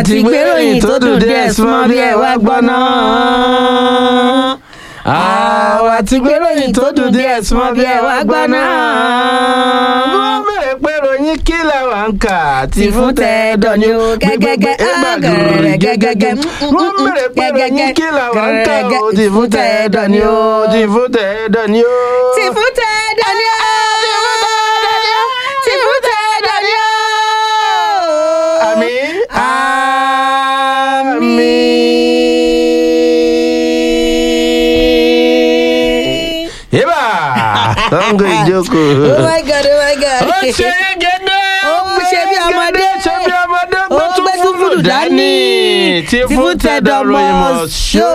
ti gbéròyìn tó dùn díẹ̀ súnmọ́ bí ẹ wá gbọ́ náà. àwa ti gbéròyìn tó dùn díẹ̀ súnmọ́ bí ẹ wá gbọ́ náà. wọ́n bẹ̀rẹ̀ pé ròyìn kí làwọn ń kà ti fún tẹ́ẹ̀dọ̀ ni o gẹ́gẹ́gẹ́ gẹ́gẹ́gẹ́ gẹ́gẹ́gẹ́ wọ́n bẹ̀rẹ̀ pé ròyìn kí làwọn ń kà o ti fún tẹ́ẹ̀dọ̀ ni o ti fún tẹ́ẹ̀dọ̀ ni o. ti fún tẹ́ẹ̀dọ̀ ni o ti fún tẹ́ẹ̀dọ̀ ni o. àmín àmín. yébà sango ìjókòó. oh my god oh my god. ó ṣe é gẹ́gẹ́ ó ṣe bí ọmọdé ṣe bí ọmọdé ó gbé tún gbé tún fúlù fúlù dání tí fún tẹ̀dọ̀ ròyìn mọ̀ ṣó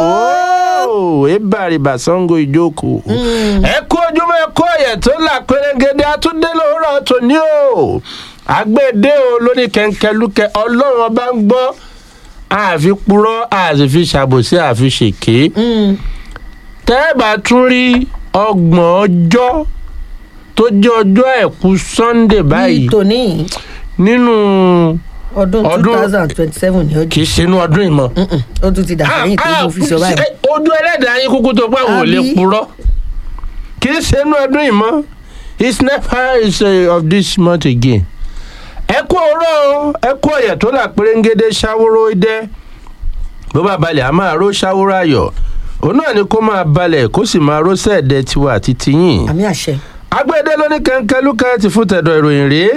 ìbàrìbà sango ìjókòó. ẹ kú ojúmọ́ ẹ kú ọ̀yẹ̀ tó là pérégede àtúndé lóòrọ̀ tòní o àgbèdè o lóní kẹ̀kẹ́lúkẹ́ ọlọ́run ọba ń gbọ́ àfi purọ́ àti fi ṣàbòsí àfi ṣèké tẹ́ ẹ bá tún rí ọgbọ̀n ọjọ́ tó jẹ́ ọjọ́ àìkú sunday báyìí báyìí tòní nínú ọdún two Ọdún- thousand twenty seven ni ó kì di í ṣe inú ọdún ìmọ̀. Mm-mm, ó tún ti dà sẹ́yìn tó ń fi sọ báyìí. ojú ẹlẹ́dàá yín kúkú tó pé àwọn ò lè Àbí? purọ́ kì í ṣe inú ọdún ìmọ̀ it's never is uh, of this month again. ẹ kú ọ̀rọ̀ o ẹ kú ọ̀yẹ̀ tó là pérégede ṣàwòrò idẹ bó bá balẹ̀ a máa ró ṣàwòrò ayọ̀ òun náà ni kó máa balẹ̀ kó sì máa ró sẹ́ẹ̀dẹ̀ tiwa àti tiyín àmì àṣẹ. agbẹ́dẹ́ lóní kẹ́ńkẹ́ lúkà ti fún tẹ̀dọ̀ ìròyìn rèé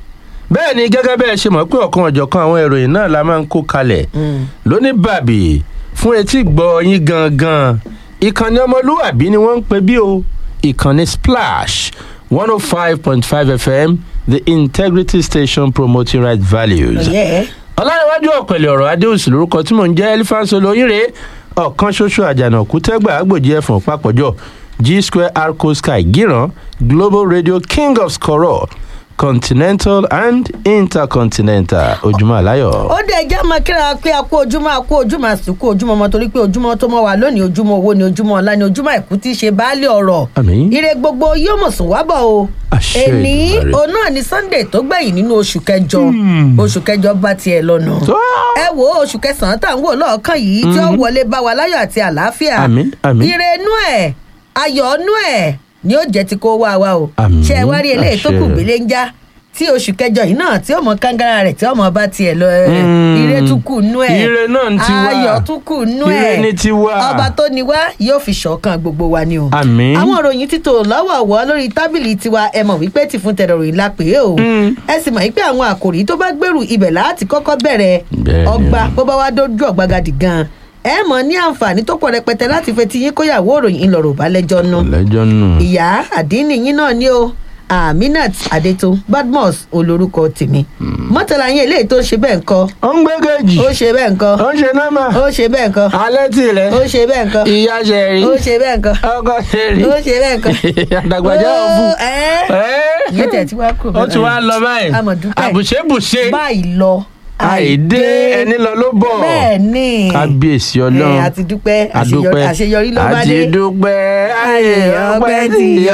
bẹ́ẹ̀ ni gẹ́gẹ́ bẹ́ẹ̀ ṣe mọ̀ pé ọ̀kan ọ̀jọ̀kan àwọn ìròyìn náà la máa ń kó kalẹ̀ Mm. lóní bàbí fún etí gbọ́ yín gangan ìkànnì ọmọlúwàbí ni wọ́n ń pè bí o ìkànnì splash one oh five point five fm the integrity station promoting right values ọ̀yẹ́ ọlárẹ̀wájú ọ̀pẹ̀lẹ̀ ọ̀rọ̀ adéhùsì lórúkọ tí mò ń jẹ́ elephant olóyìnrè ọ̀kan ṣoṣo àjànàkú tẹ́gbà àgbòjì ẹ̀fọ̀n papọ̀jọ g square arco sky gíran global radio king of skoro continental and intercontinental ojúmọ́ àláyọ̀. ó dẹ̀ jẹ́ ọmọ kíra pé a kú ojúmọ́ a kú ojúmọ́ àsìkò ojúmọ́ ọmọ torí pé ojúmọ́ tó mọ́ wa lónìí ojúmọ́ owó ni ojúmọ́ ọ̀la ni ojúmọ́ àìkú tí í ṣe baálé ọ̀rọ̀ Àmín. ire gbogbo yóò mọ̀ sùn wá bọ̀ o Àṣẹ èní Èdùmàrè. òun náà ni sunday tó gbẹ̀yìn nínú oṣù kẹjọ oṣù kẹjọ bá tiẹ̀ lọ́nà Tó. ẹ wo oṣù kẹsàn-án tá à ń wò lọ́ọ̀kan yìí tí ó wọlé bá wa láyọ̀ àti àlàáfíà Àmín, àmín. ire inú ẹ̀ ayọ̀ inú ẹ̀ ni ó jẹ́ ti kó wá wa o Àmín, ṣé ẹ wá rí eléyìí tó kù àṣẹ. gbélé ń já tí oṣù kẹjọ yìí náà tí ọmọ kangara rẹ tí ọmọ bá tiẹ̀ lọ ẹ, Mm. ire tún kù nú ẹ Ire náà ń ti wá. ayọ̀ tún kù nú ẹ Ire ní ti wá. ọba tó ní wá yóò fi ṣọ̀kan gbogbo wa ni o. Àmín. àwọn ìròyìn títò lọ́wọ̀ọ̀wọ́ lórí tábìlì tiwa ẹ mọ̀ wípé ti fún tẹ̀rọ ròyìn la pè é o. Mm. ẹ sì mọ̀ wípé àwọn àkòrí tó bá gbèrú ibẹ̀ láti kọ́kọ́ bẹ̀rẹ̀ Bẹ́ẹ̀ni o. ọgbà bó bá wá dójú ọ̀gbagadì gan ẹ mọ̀ ní àǹfààní tó pọ̀ rẹpẹtẹ láti fetí yín kóyàwó ìròyìn ńlọrọ̀ bá lẹ́jọ́ nù lẹ́jọ́ nù. ìyá àdínní yín náà ni o aminat adeto badmus olórúkọ tèmi mọ́tàlá yín eléyìí tó ń ṣe bẹ́ẹ̀ ńkọ́ ó ń gbé kejì ó ṣe bẹ́ẹ̀ ńkọ́ ó ń ṣe nọ́mà ó ṣe bẹ́ẹ̀ ńkọ́ alẹ́ tìrẹ ó ṣe bẹ́ẹ̀ ńkọ́ ìyá ṣe rí ó ṣe bẹ́ẹ̀ ńkọ́ ọkọ ṣe rí ó ṣe bẹ́ẹ̀ ńkọ́ àdàgbàjá Ó, òfu. ẹ́. ìyẹn tẹ̀ tí wàá kúrò ó ti wá lọ báyìí amọ̀dúpẹ́ àbùṣebùṣe báyìí lọ àìdé ẹni lọ ló bọ̀ bẹ́ẹ̀ ni kábíyèsí ọlọ́run ẹ, àti dúpẹ́ àdúpẹ́ àṣeyọrí- àṣeyọrí ló bá dé àti dúpẹ́ ayé ọpẹ́ ti yọ.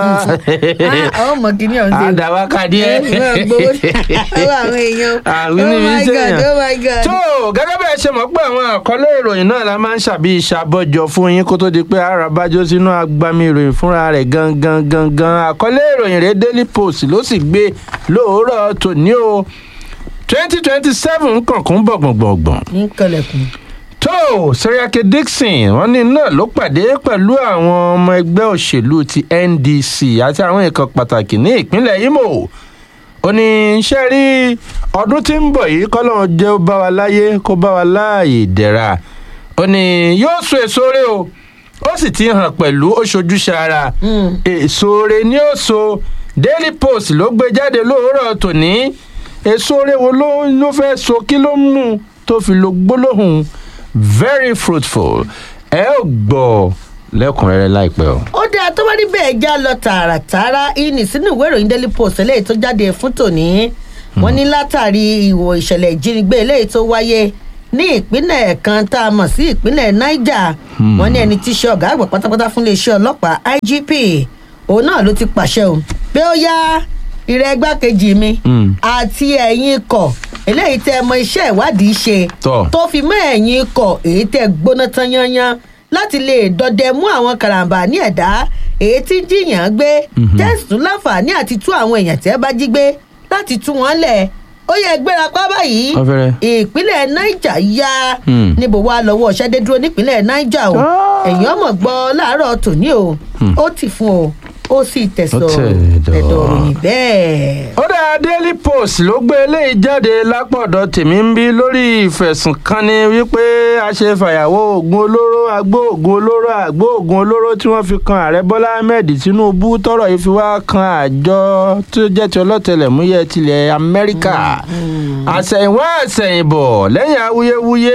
àwọn ọmọ kìíní ọ̀hún ṣe àdàwákàdí ẹ. gbowó ọwọ́ àwọn èèyàn àwọn oh níbi my iṣẹ́ god yẹn. oh my god. tó gẹ́gẹ́ bẹ́ẹ̀ ṣe mọ̀ pé àwọn àkọlé ìròyìn náà la máa ń ṣàbí ìṣàbọ̀jọ fún yín kó tó di pé ara bájọ́ sínú agbami ìròyìn fúnra rẹ̀ gangan gangan àkọlé ìròyìn rẹ̀ daily post ló sì gbé lóòrọ̀ tòní o twenty twenty seven kànkún bọ̀gbọ̀ngbọ̀ngbọ̀n ní kọlẹ̀kùn. tó seriake dixon wọn ní náà ló pàdé pẹ̀lú àwọn ọmọ ẹgbẹ́ òṣèlú ti ndc àti àwọn nǹkan pàtàkì ní ìpínlẹ̀ imo ó ní iṣẹ́ rí ọdún tí ń bọ̀ yìí kọ́lọ́run jẹ́ ó bá wa láyé kó bá wa láàyè ìdẹ̀ra ó ní yóò so èso rẹ o ó sì ti hàn pẹ̀lú ó ṣojúṣe ara Mm. èso rẹ ni ó so daily post ló gbé jáde lóòrọ̀ tòní èso rẹ wo ló ló fẹ́ so kí ló mú tó fi lo gbólóhùn very fruitful ẹ ó gbọ́ lẹ́kùnrẹ́rẹ́ láìpẹ́ o. ó dáa tó bá rí bẹ́ẹ̀ já lọ tààràtààrà ìní sínú ìwé ìròyìn daily post eléyìí tó jáde fún tòní wọ́n ní látàrí ìwò ìṣẹ̀lẹ̀ ìjínigbé eléyìí tó wáyé ní ìpínlẹ̀ kan tá a mọ̀ sí ìpínlẹ̀ niger wọ́n ní ẹni tí í ṣe ọ̀gá àgbà pátápátá fún iléeṣẹ́ ọlọ́pàá igp òun náà ló ti pàṣẹ o pé ó yá ìrẹ́ igbákejì mi Mm. àti ẹ̀yin ikọ̀ eléyìí tẹ́ mọ iṣẹ́ ìwádìí ṣe Tọ́. tó fi mọ́ ẹ̀yin ikọ̀ èyí tẹ́ gbóná tán yányán láti lè dọdẹ mú àwọn karambà ní ẹ̀dá èyí tí ń jiyàn gbé tẹ́sítún láǹfààní àti tú àwọn èèyàn tẹ́ bá jí gbé láti tú wọn lẹ̀ ó yẹ gbéra pa báyìí Ọ̀fẹ́rẹ́. ìpínlẹ̀ niger ya Hmm. níbo wàá lọ́wọ́ ṣẹ́dé dúró nípínlẹ̀ niger o Ah. ẹ̀yìn ọmọ gbọ́ láàárọ̀ tòní o ó ti fún o ó sì tẹ̀sọ̀ Ó tẹ̀ ẹ̀dọ̀ dọ̀. òyìn bẹ́ẹ̀. ó dá daily post ló gbé eléyìí jáde lápọ̀dọ̀ tèmi ń bí lórí ìfẹ̀sùnkanni wípé a ṣe fàyàwó oògùn olóró agbó oògùn olóró àgbó oògùn olóró tí wọ́n fi kan ààrẹ bọ́lá ahmed tinubu tọrọ yìí fi wá kan àjọ tó jẹ́ ti ọlọ́tẹlẹ̀múyẹ́ tilẹ̀ amẹ́ríkà àsẹ̀yìnwá àsẹ̀yìnbọ̀ lẹ́yìn awuyewuye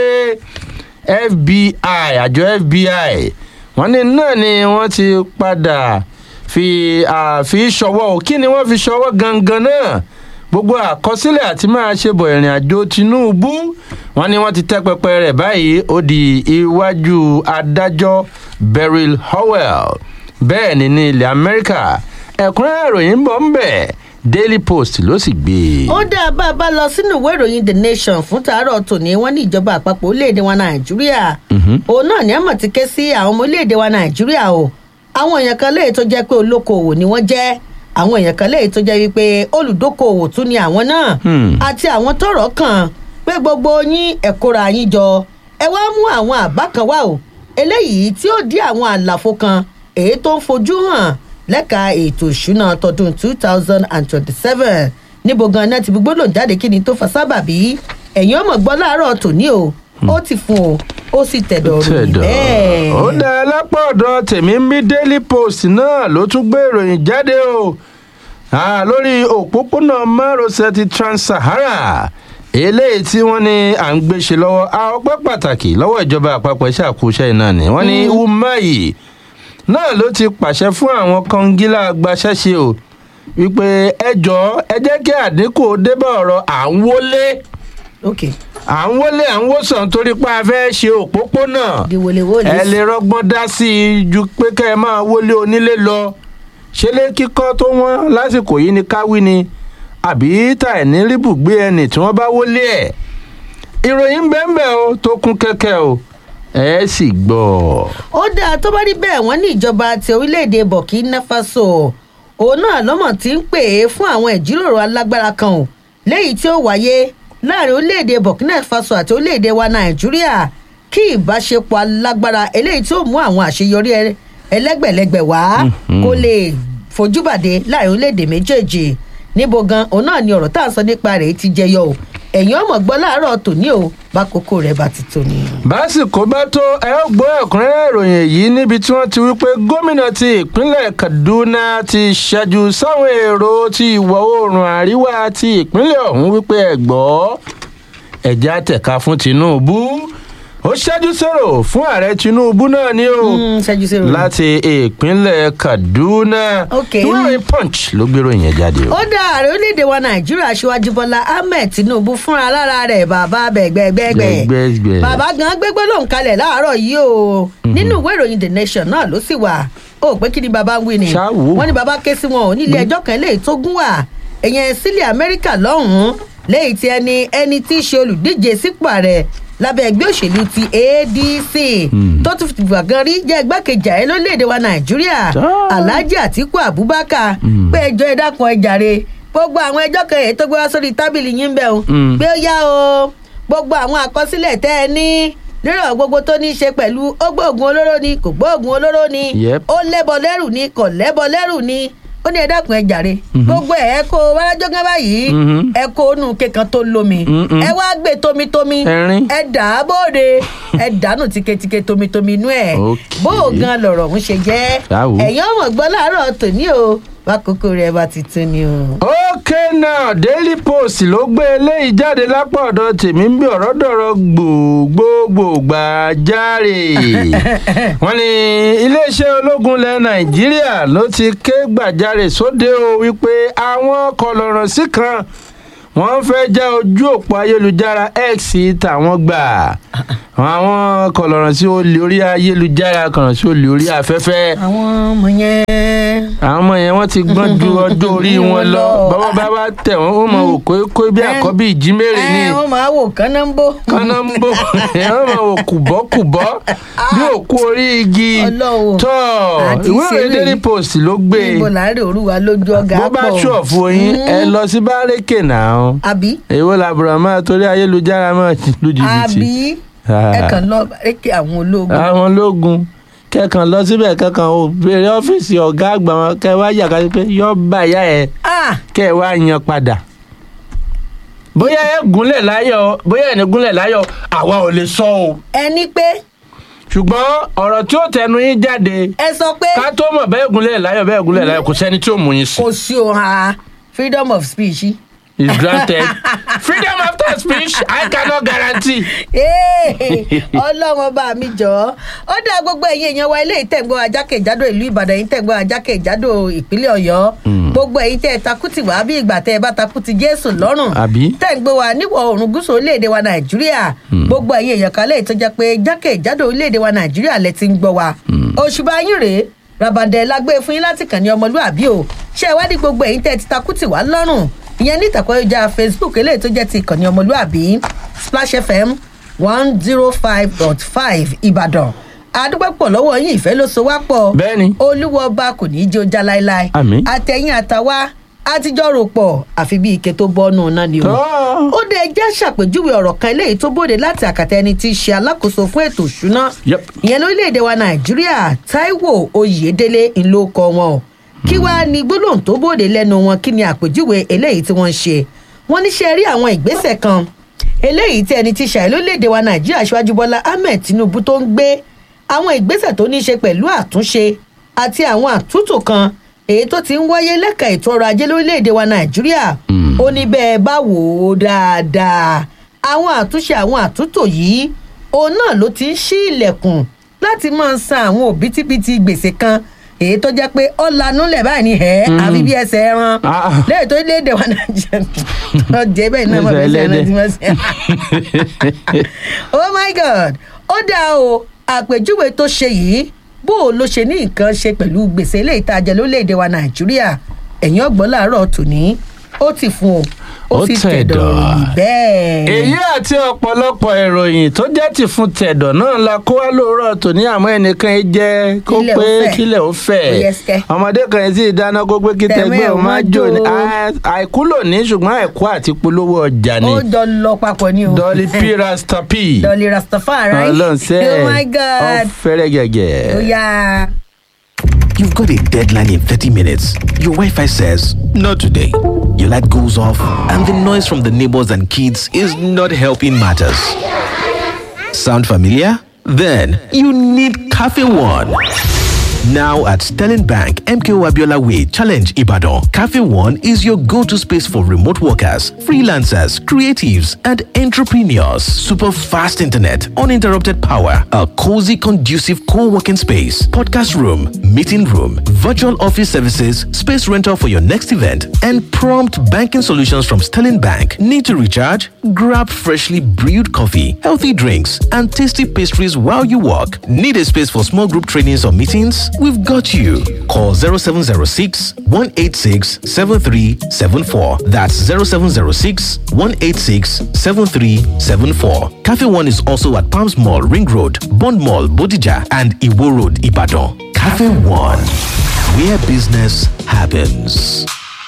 fbi àjọ fbi wọ́n ní náà ni wọ́n ti padà fi àfi ṣọwọ́ o kí ni wọ́n fi ṣọwọ́ gangan náà gbogbo àkọsílẹ̀ àti máa ṣe bọ̀ ìrìn àjò tinubu wọ́n ní wọ́n ti tẹ́ pẹpẹ rẹ̀ báyìí ó di iwájú adájọ́ beryl howell bẹ́ẹ̀ ni ní ilẹ̀ amẹ́ríkà ẹ̀kúnrẹ́rẹ́ ìròyìn ń bọ̀ ń bẹ̀ daily post ló sì gbé e. ó dá a bá a bá lọ sínú ìwé ìròyìn the nation fún tàárọ̀ tòní wọ́n ní ìjọba àpapọ̀ orílẹ̀-èdè wa nàìjíríà òun náà ní àmọ̀ ti ké sí àwọn ọmọ orílẹ̀-èdè wa nàìjíríà o àwọn èèyàn kan léyìí tó jẹ́ pé olókoòwò ni wọ́n jẹ́ àwọn èèyàn kan léyìí tó jẹ́ wípé olùdókoòwò tún ni àwọn náà Hmm. àti àwọn tọrọ kàn pé gbogbo yín ẹ̀kọ́ra yín jọ ẹ wá mú àwọn àbá kan wá o eléyìí tí ó dí àwọn àlàfo kan èyí tó ń fojú hàn lẹ́ka ètò ìṣúná tọdún two thousand and twenty-seven níbo gan náà ti fi gbólóhùn jáde kí ni tó fa sábàbí ẹ̀yin ọmọ gbọ́ láàárọ̀ tòní o ó ti fún o ó sì tẹ̀dọ̀ ròyìn bẹ́ẹ̀. ó dá lápá ọ̀dọ̀ tèmi ń bí daily post náà ló tún gbé ìròyìn jáde o Ah, lórí òpópónà márosẹ̀ ti trans-sahara eléyìí tí wọ́n ní à ń gbé ṣe lọ́wọ́ a ọpẹ́ pàtàkì lọ́wọ́ ìjọba àpapọ̀ iṣẹ́ àkóṣe náà ni wọ́n ní umahi náà ló ti pàṣẹ fún àwọn kọngílà agbaṣẹ́ṣe o wípé ẹ jọ ẹ jẹ́ kí àdínkù dé bá ọ̀rọ̀ à ń wọlé ok à ń wọlé à ń wòsàn torí pé a fẹ́ ṣe òpópónà di wọléwọlé. ẹ lè rọgbọ́n dá sí i ju pé kẹ́ ẹ máa wọlé onílé lọ ṣe lé kíkọ́ tó wọ́n lásìkò yìí ni káwí ni àbí tà ẹ̀ ní ríbùgbé ẹnì tí wọ́n bá wọlé ẹ̀ ìròyìn bẹ́ẹ̀ o tó kún kẹ́kẹ́ o ẹ sì gbọ́. ó dáa tó bá rí bẹ́ẹ̀ wọ́n ní ìjọba ti orílẹ̀-èdè burkina faso òun náà lọ́mọ̀ tí ń pè é fún àwọn ìjíròrò alágbára kan o léyìí tí ó wáyé láàrin orílẹ̀-èdè burkina faso àti orílẹ̀-èdè wa nàìjíríà kí ìbáṣepọ̀ alágbára eléyìí tí ó mú àwọn àṣeyọrí ẹ- ẹlẹ́gbẹ̀lẹ́gbẹ̀ wá kó lè fojúbàdé láàrin orílẹ̀-èdè méjèèjì níbo gan òun náà ni ọ̀rọ̀ tá à ń sọ nípa rẹ̀ ti jẹyọ o ẹ̀yin ọmọ gbọ́ láàárọ̀ tòní o bákòókò rẹ̀ bá ti tó ni. básìkò bá tó ẹ ó gbọ́ ẹ̀kúnrẹ́rẹ́ ìròyìn èyí níbi tí wọ́n ti wí pé gómìnà ti ìpínlẹ̀ kaduna ti ṣẹ́jú sáwọn èrò ti ìwọ̀ oòrùn àríwá ti ìpínlẹ̀ ọ̀hún wípé ẹ gbọ́ ẹ̀já tẹ̀ka fún tinubu ó ṣẹ́jú sọ̀rọ̀ fún ààrẹ tinubu náà ni o Mm, ṣẹ́jú sí ìròyìn. láti ìpínlẹ̀ kaduna Ok. ìwé ìròyìn punch ló gbèrò yẹn jáde o. ó dá ààrẹ orílẹ̀-èdè wa nàìjíríà aṣíwájú bọ́lá ahmed tinubu fúnra lára rẹ̀ bàbá bẹ̀gbẹ̀gbẹ̀gbẹ̀ Gbẹ̀gbẹ̀gbẹ̀. bàbá gan gbégbé lòun kalẹ̀ láàárọ̀ yìí o nínú ìwé ìròyìn the nation náà ló sì wà ó pé kí ni bàbá ń wí ni Ṣáà wò. wọ́n ní bàbá ké sí wọn ò nílé ẹjọ́ kan léyìí tó gún wà ẹ̀yẹn sílẹ̀ amẹ́ríkà lọ́hùn-ún léyìí tí ẹni ẹni tí í ṣe olùdíje sípò ààrẹ lábẹ́ ẹgbẹ́ òṣèlú ti adc tó tún fìgbà gan rí jẹ́ igbákejì ààrẹ lórílẹ̀‐èdè wa nàìjíríà Ah. alhaji atiku abubakar pé ẹjọ́ ẹ dákun ẹ jàre gbogbo àwọn ẹjọ́ kan èyí tó gbé wá sórí tábìlì yín bẹ́ẹ̀ o Mm. pé ó yá o gbogbo àwọn àkọsílẹ̀ tẹ́ ẹ ní lérò gbogbo tó ní í ṣe pẹ̀lú ó gbóògùn olóró ni kò gbóògùn olóró ni Yep. ó lẹ́bọ lẹ́rù ni kò lẹ́bọ lẹ́rù ni ó ní ẹ dákun ẹ jàre gbogbo ẹ ẹ kó wárájọ gán báyìí Mhm. ẹ kó nù kékan tó lómi Mm-mm. ẹ wá gbé tomitomi Ẹ̀rín. ẹ dà á bóde ẹ dànù tiketike tomitomi inú ẹ Okay. bó o gan lọ̀rọ̀ ń ṣe jẹ́ Ṣáà wò. ẹ̀yin ọmọ gbọ́ láàárọ̀ tòní o wákòókò rẹ̀ bá ti tún ni o. ok now daily post ló gbé eléyìí jáde lápá ọ̀dọ̀ tèmi ń bí ọ̀rọ̀ dọ̀rọ̀ gbòógbòógbò gbàjáre wọ́n ní iléeṣẹ́ ológun ilẹ̀ nàìjíríà ló ti ké gbàjáre sóde o wípé àwọn kọlọ̀rọ̀ sí kan wọ́n fẹ́ já ojú òpó ayélujára x tàwọn gbà àwọn kọlọ̀rọ̀ sí olè orí ayélujára kọlọ̀rọ̀ sí olè orí afẹ́fẹ́ àwọn ọmọ yẹn. àwọn ọmọ yẹn wọ́n ti gbọ́n ju ọjọ́ orí wọn lọ bàbá bá bá tẹ̀ wọ́n ó mọ òkó kó bí àkọ́bí ìjímèrè ni ẹ wọ́n máa wò kánáńbó. kánáńbó wọ́n mọ òkùbọ́kùbọ́ bí òkú orí igi Ọlọ́run. tọ́ Àti ìwé ìròyìn ìṣeré. daily post ló gbé níbo láàrin òrùwa lójú ọgá bó pọ̀. bá ṣọ̀fù yín ẹ lọ sí bárẹ́kè náà àbí èwo làbùrọ̀ máa torí ayélujára máa lu jìbìtì àbí Ah. ẹ kàn lọ rékè àwọn ológun. àwọn ológun kẹkàn lọ síbẹ̀ kẹkàn ò béèrè ọ́fíìsì ọ̀gá àgbà wọn kẹ wá yàgá sí pé yọ bá ìyá ẹ Ah, kẹ wá yan padà bóyá ẹ gúnlẹ̀ láyọ̀ bóyá ẹ ní gúnlẹ̀ láyọ̀ àwa ò lè sọ o ẹni pé ṣùgbọ́n ọ̀rọ̀ tí ó tẹnu yín jáde ẹ sọ pé ká tó mọ̀ bẹ́ẹ̀ gúnlẹ̀ láyọ̀ bẹ́ẹ̀ gúnlẹ̀ láyọ̀ kò sẹ́ni tí ò mú yín sí kò sí òun ha freedom of speech. is granted freedom after speech I cannot guarantee. Ee, ọlọ́run ọba mi jọ ó dá gbogbo ẹ̀yin èèyàn wa ilé ìtẹ̀gbọ́ ajákèjádò ìlú ìbàdàn yìí tẹ̀gbọ́ ajákèjádò ìpínlẹ̀ ọ̀yọ́ gbogbo ẹ̀yin tẹ́ ẹ takùtì wá bí ìgbà tẹ́ ẹ bá takùtì jésù lọ́rùn Àbí? tẹ́ ń gbé wa níwọ̀ oòrùn gúúsù orílẹ̀-èdè wa nàìjíríà gbogbo ẹ̀yin èèyàn kan lè tó jẹ́ pé jákèjádò orílẹ̀-èdè wa nàìjíríà lẹ ti ń gbọ́ wa òṣùbà yín rèé rabandẹ lágbé fún yín láti kàn ní ọmọlúàbí o ṣé ẹ wá ní gbogbo ẹ̀yin tẹ́ ẹ ti takùtì wá lọ́rùn ìyẹn ní ìtàkùn ayélujára facebook eléyìí tó jẹ́ ti ìkànnì ọmọlúàbí splash fm one zero five dot five ìbàdàn adúpẹ́pọ̀ lọ́wọ́ yín ìfẹ́ ló so wá pọ̀ Bẹ́ẹ̀ni. olúwa ọba kò ní í jó já láéláé Àmín. àtẹ̀yìn àtàwa àtijọ́ rò pọ̀ àfi bí ike tó bọ́nù náà ni o Tọ́. ó dé jẹ́ ṣàpèjúwe ọ̀rọ̀ kan eléyìí tó bòde láti àkàtà ẹni tí í ṣe alákòóso fún ètò ìṣúná Yep. ìyẹn lórílẹ̀‐èdè wa nàìjíríà taiwo oyèdélé ńlọkọ wọn o kí wàá ní gbólóhùn tó bòde lẹ́nu wọn kí ni àpèjúwe eléyìí tí wọ́n ń ṣe wọ́n ní ṣe rí àwọn ìgbésẹ̀ kan eléyìí tí ẹni tí ṣàì lórílẹ̀‐èdè wa nàìjíríà ṣíwájú bọ́lá ahmed tinubu tó ń gbé àwọn ìgbésẹ̀ tó ní í ṣe pẹ̀lú àtúnṣe àti àwọn àtúntò kan èyí tó ti ń wáyé lẹ́ka ètò ọrọ̀ ajé lórílẹ̀‐èdè wa nàìjíríà ó ní bẹ́ẹ̀ bá wò ó dáadáa àwọn àtúnṣe àwọn àtúntò yìí òun náà ló ti ń ṣí ilẹ̀kùn láti máa san àwọn òbítíbitì gbèsè kan èyí tó jẹ́ pé ó lanú lẹ̀ báyìí ní ẹ̀ àfi bí ẹsẹ̀ ẹran Ah. lẹ́yìn tó léde wa nàìjíríà ọjẹ́ bẹ́ẹ̀ náà mọ̀ Ẹsẹ̀ bí ẹsẹ̀ ẹran ẹlẹ́dẹ̀. ti máa ṣe oh my god ó dáa o àpèjúwe tó ṣe yìí bó o ló ṣe ní nǹkan ṣe pẹ̀lú gbèsè ilé ìtajà lórílẹ̀‐èdè wa nàìjíríà ẹ̀yìn ọ̀gbọ́n làárọ̀ tòní ó ti fún o ó Ó sì tẹ̀dọ̀. tẹ̀dọ̀ ròyìn bẹ́ẹ̀. èyí àti ọ̀pọ̀lọpọ̀ ìròyìn tó jẹ́ ti fún tẹ̀dọ̀ náà la kó wá lóòrọ̀ tòní àmọ́ ẹnìkan yìí jẹ́ kó Kílẹ̀ ó pé fẹ̀. kílẹ̀ ó fẹ̀ Yes, kẹ́. ọmọdé kan yìí sì dáná kó pé kí Tẹ̀mẹ́ tẹgbẹ́ ò ò má má jò ní jò. À- àìkú lòní ṣùgbọ́n àìkú àti polówó ọjà ni ó jọ lọ papọ̀ ni o. dolly p rasta p dolly rastafari. ọlọ́run sẹ́ oh my god. ọ̀fẹ́rẹ́ gẹ̀gẹ̀. ó yá. You've got a deadline in 30 minutes. Your Wi Fi says, Not today. Your light goes off, and the noise from the neighbors and kids is not helping matters. Sound familiar? Then you need Cafe One. Now at Sterling Bank, MKO Abiola Way, Challenge Ibadan, Cafe One is your go to space for remote workers, freelancers, creatives, and entrepreneurs. Super fast internet, uninterrupted power, a cozy, conducive co working space, podcast room, meeting room, virtual office services, space rental for your next event, and prompt banking solutions from Sterling Bank. Need to recharge? Grab freshly brewed coffee, healthy drinks, and tasty pastries while you work. Need a space for small group trainings or meetings? We've got you. Call 0706 186 7374. That's 0706 186 7374. Cafe One is also at Palms Mall, Ring Road, Bond Mall, Bodija, and Iwo Road, Ibadan. Cafe One, where business happens.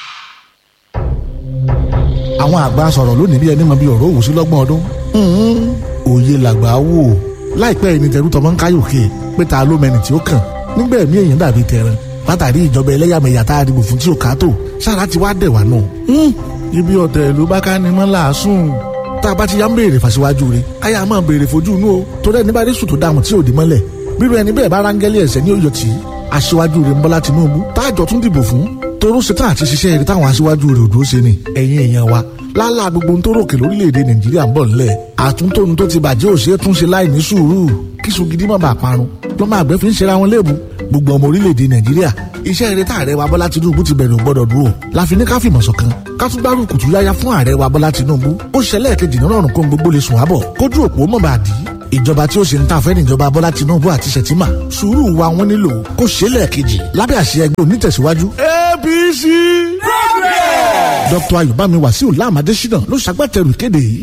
àwọn àgbà sọ̀rọ̀ lónìí bí ẹni mọ bí ọ̀rọ̀ òwò sí lọ́gbọ̀n ọdún. òye làgbà wò láìpẹ́ yìí ni tẹ̀rù tọmọ ń káyòkè pé ta ló mẹni tí ó kàn nígbà ẹ̀mí èèyàn dàbí tẹran látàrí ìjọba ẹlẹ́yàmẹ̀yà tá a dìbò fún tí ò ká tó sára ti wá dẹ̀ wá nù. ibi ọ̀tẹ̀ ìlú bá ká ni mọ́ làásùn tá a bá ti yá ń béèrè fàṣíwájú rẹ̀ káyà máa béèrè fojú inú o tó dẹ́ níbàdí sùn tó dààmú tí ò dé mọ́lẹ̀ bírò ẹni bẹ́ẹ̀ bá rángẹ́lì ẹ̀sẹ̀ ní òyò tí aṣíwájú rẹ̀ ń bọ́lá Tinubu táàjọ tún dìbò fún toró ṣetán àti ṣiṣẹ́ eré táwọn aṣíwájú rẹ̀ òdò ṣe ni ẹ̀yin èèyàn wa lálá gbogbo ohun tó ròkè lórílẹ̀‐èdè nàìjíríà ń bọ̀ nílẹ̀ àtúntóhun tó ti bàjẹ́ òṣèré tún ṣe láì ní sùúrù kíṣu gidi má bàa parun lọ́mọ àgbẹ̀ fi ń ṣera wọn léèbù gbogbo ọmọ orílẹ̀‐èdè nàìjíríà iṣẹ́ eré tá ààrẹ wa bọ́lá tinubu ti bẹ̀rẹ̀ ò gbọ́dọ̀ dúró láfi ní ká fìmọ̀ ṣọ̀kan ká tún gbárù kùtù yáyá fún ààrẹ wa bọ́lá tinubu ó ṣẹlẹ̀ kejì nínú ọ̀rùn kó gbogbo lè sùn wábọ̀ kójú òpó mọ̀ bá dì í ìjọba tí ó ṣe ń tà fẹ́ níjọba bọ́lá tinubu àti ṣètìmá sùúrù wa wọn nílò kó ṣe é lẹ́ẹ̀kejì lábẹ́ àṣẹ ẹgbẹ́ onítẹ̀síwájú apc progress. dr ayọ̀bámi wàsíù láàmàdé ṣínà ló ṣagbátẹrù ìkéde yìí.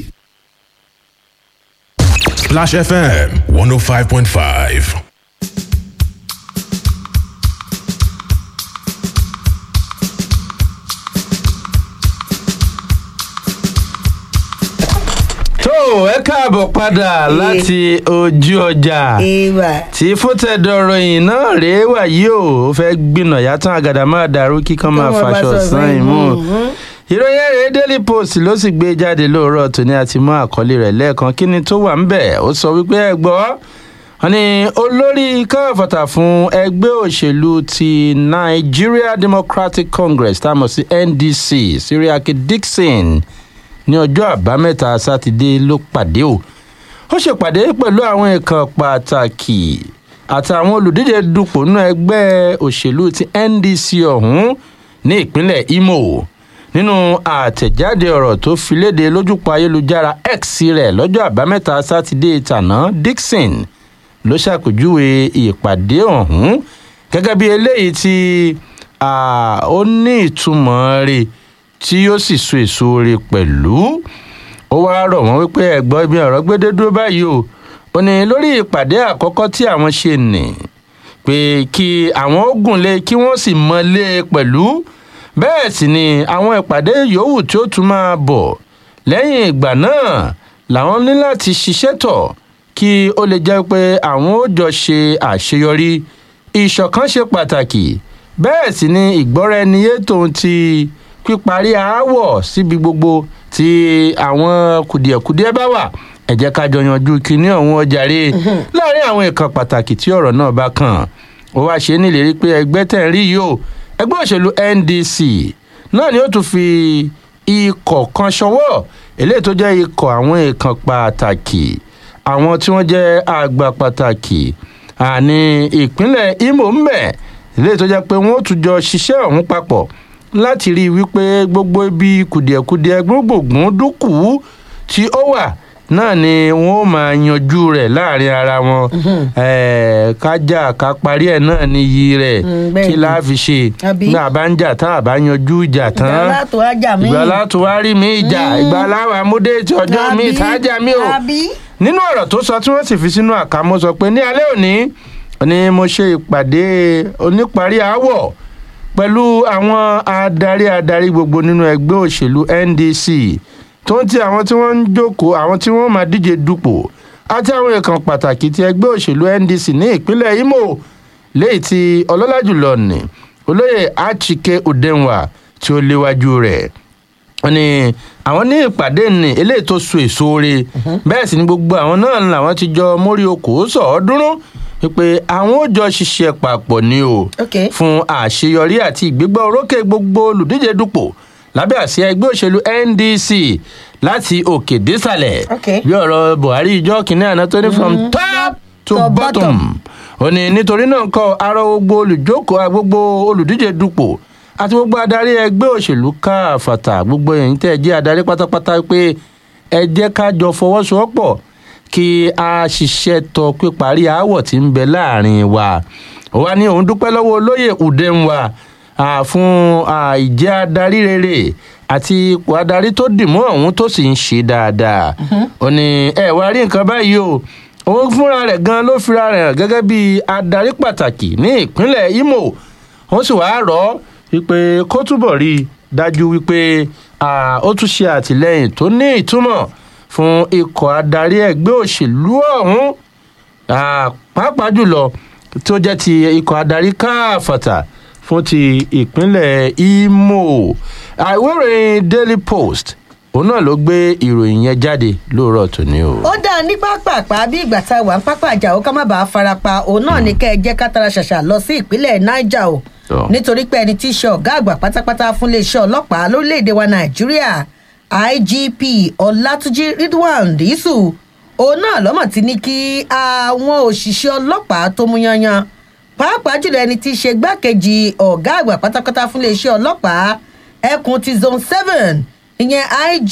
Splash FM 105.5. tó ẹ káàbọ̀ padà láti ojú ọjà ìwà tí fótẹ́dọ̀rọ̀ yìí náà rèé wà yìí o ó fẹ́ gbìnà yàtọ̀ àgàdà máa dàrú kíkan máa Kí wọ́n bá faṣọ sọ sàn bẹ́ẹ̀. ìmú. Mhm. ìròyìn ẹ̀rẹ́ daily post ló sì gbé jáde lóòrọ̀ tòní àti mú àkọlé rẹ̀ lẹ́ẹ̀kan kí ni tó wà ń bẹ̀ ó sọ wípé ẹ gbọ́ wọn ni olórí káfàtà fún ẹgbẹ́ òṣèlú ti nigeria democratic congress tá a mọ̀ sí ndc siriake dixon ní ọjọ́ àbámẹ́ta sátidé ló pàdé o ó ṣèpàdé pẹ̀lú àwọn ìkan pàtàkì àtàwọn olùdíje dupò nínú ẹgbẹ́ òṣèlú ti ndc ọ̀hún ní ìpínlẹ̀ imo nínú àtẹ̀jáde ọ̀rọ̀ tó fi léde lójúpọ̀ ayélujára x rẹ̀ lọ́jọ́ àbámẹ́ta sátidé tàná dixon ló ṣàpèjúwe ìpàdé ọ̀hún gẹ́gẹ́ bí eléyìí tí ah, ó ní ìtumọ̀ rẹ̀ tí yóò sì so èso rẹ̀ pẹ̀lú ó wáá rọ̀ wọ́n wípé ẹ̀gbọ́n ibi ọ̀rọ̀ gbédé dúró báyìí o ò ní lórí ìpàdé àkọ́kọ́ tí àwọn ṣe nì pé kí àwọn ó gùnlé kí wọ́n sì mọ́lé pẹ̀lú bẹ́ẹ̀ sì ni àwọn ìpàdé yòówù tí ó tún máa bọ̀ lẹ́yìn ìgbà náà làwọn ní láti ṣiṣẹ́ tọ̀ kí ó lè jẹ́ pé àwọn ó jọ ṣe àṣeyọrí ìṣọ̀kan ṣe pàtàkì bẹ́ẹ̀ sì ni ìgbọ́ra ẹni yé tòun ti píparí aáwọ̀ síbi gbogbo tí àwọn kùdìẹ̀kudiẹ bá wà ẹ jẹ́ ká jọ yanjú kinní ọ̀hún ọjàre láàrin àwọn ìkan pàtàkì tí ọ̀rọ̀ náà bá kàn ó wá ṣe é nílérí pé ẹgbẹ́ tẹ̀ ń rí yìí o ẹgbẹ́ òṣèlú ndc náà ni ó tún fi ikọ̀ kan ṣọwọ́ eléyìí tó jẹ́ ikọ̀ àwọn ìkan pàtàkì àwọn tí wọ́n jẹ́ àgbà pàtàkì àní ìpínlẹ̀ imo ń bẹ̀ eléyìí tó jẹ́ pé wọ́n ó tún jọ ṣiṣẹ́ ọ̀hún papọ̀ láti rí i wípé gbogbo ibi kùdìẹ̀kudiẹ gbogbogbòn dúkù tí ó wà náà ni wọn ó máa yanjú rẹ̀ láàrin ara wọn Ẹ̀ẹ̀, kájà ká parí ẹ̀ náà ni iyì rẹ̀ Mm, bẹ́ẹ̀ kí ni. láà fi ṣe Àbí? náà bá ń jà tán àbá yanjú ìjà tán ìgbà látò ajá mi. ìgbà látò wá rí mi ìjà ìgbà láwa múdéètì ọjọ́ mi ìtajà mi o àbí. nínú ọ̀rọ̀ tó sọ tí wọ́n sì fi sínú àkámọ́ sọ pé ní alẹ́ òní ni mo ṣe ìpàdé oníparí aáwọ̀ pẹ̀lú àwọn adarí adarí gbogbo nínú ẹgbẹ́ òṣèlú ndc tó ń ti àwọn tí wọ́n ń jókòó àwọn tí wọ́n máa díje dupò àti àwọn èèkàn pàtàkì ti ẹgbẹ́ òṣèlú ndc ní ìpínlẹ̀ imo léyìí tí ọlọ́lá jùlọ ní olóyè achike udenwa tí ó léwájú rẹ̀ wọ́n ní àwọn ní ìpàdé ní eléyìí tó so èso re bẹ́ẹ̀ sì ni gbogbo àwọn náà làwọn ti jọ mórí okòó sọ̀ọ́dúnrún wípé àwọn ò jọ ṣiṣẹ́ papọ̀ ni o ok fún àṣeyọrí àti ìgbégbá orókè gbogbo olùdíje dupò lábẹ́ àsíá ẹgbẹ́ òṣèlú ndc láti òkè désàlẹ̀ Ok. bí ọ̀rọ̀ buhari ìjọ kìnìún àná tó ní from top to To bottom bottom. ó ní nítorí náà kọ arọ gbogbo olùjókòó gbogbo olùdíje dupò àti gbogbo adarí ẹgbẹ́ òṣèlú káfàtà gbogbo ẹ̀yìn tẹ́ ẹ jẹ́ adarí pátápátá pé ẹ jẹ́ ká jọ fọwọ́sowọ́pọ̀ kí a ṣiṣẹ́ tọ píparí aáwọ̀ tí ń bẹ láàrin wa ó wá ní òun dúpẹ́ lọ́wọ́ olóyè udenwa ah, fún ah, ìjẹ́ adarí rere àti ipò adarí tó dìmọ́ ọ̀hún tó sì ń ṣe dáadáa ó ní ẹ wá rí nǹkan báyìí o òun fúnra rẹ̀ gan ló fira rẹ̀ hàn gẹ́gẹ́ bí adarí pàtàkì ní ìpínlẹ̀ imo wọ́n sì wáá rọ̀ ọ́ wípé kó túbọ̀ rí i dájú wípé ah, ó tún ṣe àtìlẹ́yìn tó ní ìtumọ̀ fún ikọ̀ adarí ẹgbẹ́ òṣèlú ọ̀hún Ah, pàápàá jùlọ tó jẹ́ ti ikọ̀ adarí káfàtà fún ti ìpínlẹ̀ imo Ah, ìwé ìròyìn daily post òun náà ló gbé ìròyìn yẹn jáde lóòrọ̀ tòní o. ó dáa ní pápápá bí ìgbà tá a wà ń pápá àjà ó ká má bàa farapa òun náà ní kẹ́ ẹ jẹ́ ká tara ṣàṣà lọ sí ìpínlẹ̀ niger o Tọ́. nítorí pé ẹni tí í ṣe ọ̀gá àgbà pátápátá fún iléeṣẹ́ ọlọ́pàá lórílẹ̀‐èdè wa nàìjíríà igp ọlátúnjì ridwan dísù òun náà lọ́mọ̀ ti ní kí àwọn òṣìṣẹ́ ọlọ́pàá tó mú yanyan pàápàá jùlọ ẹni tí í ṣe gbákejì ọ̀gá àgbà pátápátá fún iléeṣẹ́ ọlọ́pàá ẹkùn ti zone seven ìyẹn ig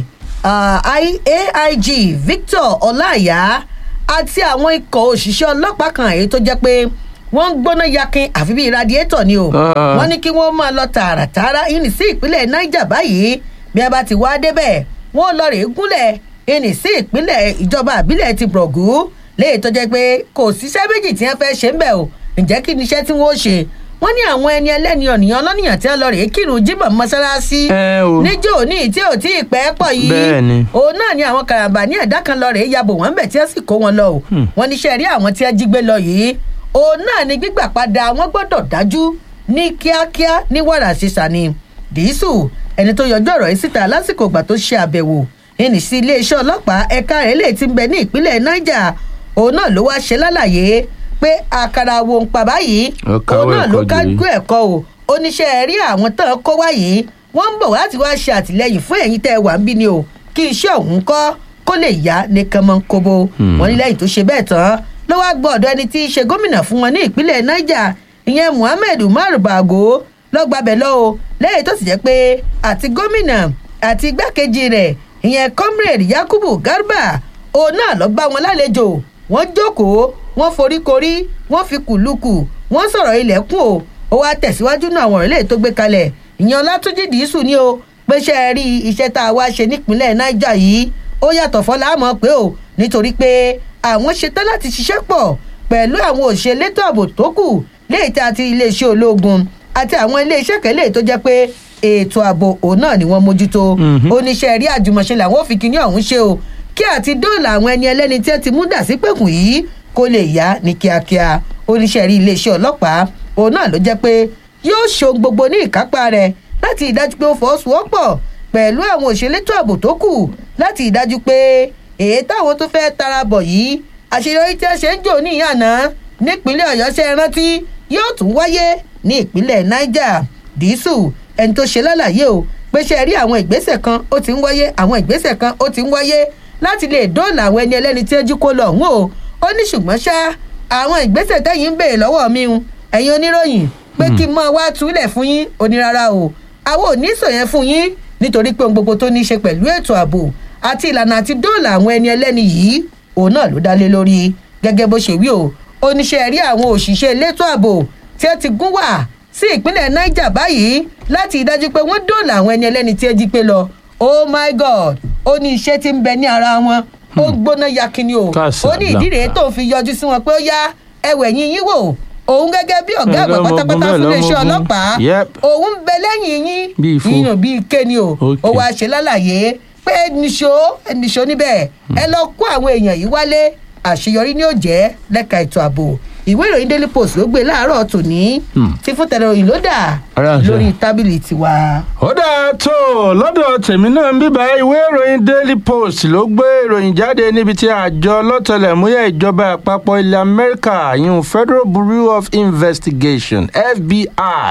uh, I- aig victor ọláìyá àti àwọn ikọ̀ òṣìṣẹ́ ọlọ́pàá kan èyí tó jẹ́ pé wọ́n ń gbóná yakin àfi bíi radiator ni o Ah. wọ́n ní kí wọ́n máa lọ tààràtààrà ìní sí ìpínlẹ̀ niger báyìí bí a bá ti wá débẹ̀ wọ́n lọ rèé gúnlẹ̀ ìní sí ìpínlẹ̀ ìjọba àbílẹ̀ ti brọ̀gù léyìí tó jẹ́ pé kò síṣẹ́ méjì tí wọ́n fẹ́ ṣe ń bẹ̀ o ǹjẹ́ kí ni iṣẹ́ tí wọ́n ó ṣe wọ́n ní àwọn ẹni ẹlẹ́ni ọ̀nìyàn ọlọ́nìyàn tí wọ́n lọ rèé kírun jímọ̀ mọ́ṣáláṣí Ẹ o. níjó ní tí ò tí ì pẹ́ pọ̀ yìí Bẹ́ẹ̀ ni. òun náà ni àwọn karambà ní ẹ̀dá kan lọ rèé yabò wọ́n bẹ̀ tí wọ́n sì kó wọn lọ o wọ́n ní sẹ́ẹ̀rí àwọn tí wọ́n jí gbé lọ yìí òun náà ni gbígbà padà wọn gbọ́dọ̀ dájú ní kíákíá ní wàrà ṣiṣà ni dìísù ẹni tó yọjú ọ̀rọ̀ yìí síta lásìkò ìgbà tó ṣe àbẹ̀wò ẹnì sí iléeṣẹ́ ọlọ́pàá ẹ̀ka rẹ̀ lè ti ń bẹ ní ìpínlẹ̀ niger òun náà ló wá ṣe lálàyé pé àkàrà wo ń pa báyìí Ó káwọ́ òun náà ló ẹ̀kọ́ kájú gírí. ẹ̀kọ́ o oníṣẹ́ rí àwọn tán kó wá yìí wọ́n ń bọ̀ láti wá ṣe àtìlẹyìn fún ẹ̀yin tẹ́ ẹ wà ń bí ni o kí iṣẹ́ òun kọ́ kó lè yá ní kánmọ́nkóbó wọn ní lẹ́yìn tó ṣe bẹ́ẹ̀ tán ló wá gbọ́ ọ̀dọ̀ ẹni tí í ṣe gómìnà fún wọn ní ìpínlẹ̀ niger ìyẹn muhammed umar bago lọ́gbàbẹ̀ lọ o lẹ́yìn tó sì jẹ́ pé àti gómìnà àti igbákejì rẹ̀ ìyẹn comrade yakubu garba òun náà lọ bá wọn lálejò wọ́n jókòó wọ́n foríkorí wọ́n fi kùlùkù wọ́n sọ̀rọ̀ ilẹ̀kùn o ó wá tẹ̀síwájú náà àwọn ọ̀rẹ́lẹ̀ tó gbé kalẹ̀ ìyẹn ọlátúnjì dìísù ni o pé ṣe é rí iṣẹ́ tá a wá ṣe nípínlẹ̀ niger yìí ó yàtọ̀ fọlá mọ̀ pé o nítorí pé àwọn ṣetán láti ṣiṣẹ́ pọ̀ pẹ̀lú àwọn òṣèlétò ààbò tó kù léyìí tí a ti iléeṣẹ́ ológun àti àwọn iléeṣẹ́ kẹlẹ́ tó jẹ́ pé ètò ààbò òun náà ni wọ́n mójútó oníṣẹ́ rí àjùmọ̀ṣe làwọn ò fi kíní ọ̀hún ṣe o kí àti dóòlà àwọn ẹni ẹlẹ́ni tí ẹ ti mú dà sí pẹ̀kùn yìí kó lè yá ní kíákíá oníṣẹ́ rí iléeṣẹ́ ọlọ́pàá òun náà ló jẹ́ pé yóò ṣohun gbogbo ní ìkápá rẹ̀ láti ìdájú pé ó fọwọ́sowọ́pọ̀ pẹ̀lú àwọn òṣèlétò ààbò tó kù láti ìdájú pé èyí táwọn tó fẹ́ tara bọ̀ yìí àṣeyọrí tí a ṣe ń jò ní ìyànà nípínlẹ̀ ọ̀yọ́ ṣe é rántí yóò tún wáyé ní ìpínlẹ̀ niger dísù ẹni tó ṣe lálàyé o pé ṣe rí àwọn ìgbésẹ̀ kan ó ti ń wáyé àwọn ìgbésẹ̀ kan ó ti ń wáyé láti lè dóòlà àwọn ẹni ẹlẹ́ni tí ó jí kó lọ ọ̀hún o ó ní ṣùgbọ́n ṣá àwọn ìgbésẹ̀ tẹ́yìn ń béèrè lọ́wọ́ mi ń ẹ̀yin oníròyìn pé kí n mọ wá túlẹ̀ fún yín onírara o àwọn ò ní sòyẹn fún yín nítorí pé ohun gbogbo tó ní í ṣe pẹ̀lú ètò ààbò àti ìlànà àti dóòlà àwọn ẹni ẹlẹ́ni yìí òun náà ló dá lé lórí gẹ́gẹ́ bó ṣe wí o oníṣẹ́ rí àwọn òṣìṣẹ́ elétò ààbò tí ó ti gún wà sí ìpínlẹ̀ niger báyìí láti ìdájú pé wọ́n dóòlà àwọn ẹni ẹlẹ́ni tí ó jí pé lọ oh my god ó ní iṣẹ́ tí ń bẹ ní ara wọn ó gbóná yakini o ó ní ìdí rèé tó fi yọjú sí wọn pé ó yá ẹwẹ̀ yín yín wò òun gẹ́gẹ́ bí ọ̀gá àgbà Ẹlọ́mọgun pátápátá bẹ́ẹ̀ fún iléeṣẹ́ lọ́mọgun. ọlọ́pàá Yep. òun ń bẹ lẹ́yìn yín Bí ifo. yíyan bíi kéni o Okay. ó wáá ṣe lálàyé pé nìṣó nìṣó níbẹ̀ ẹ lọ kó àwọn èèyàn yìí wálé àṣeyọrí ni ó jẹ́ lẹ́ka ètò ààbò ìwé ìròyìn daily post ló gbé láàárọ̀ tòní tí fún tẹlẹròyìn ló dà Ara àṣẹ. lórí tábìlì tiwa. ó dáa tó lọ́dọ̀ tèmi náà ń bíbá ìwé ìròyìn daily post ló gbé ìròyìn jáde níbi tí àjọ lọ́tẹlẹ̀múyẹ́ ìjọba àpapọ̀ ilẹ̀ amẹ́ríkà yìí federal bureau of investigation fbi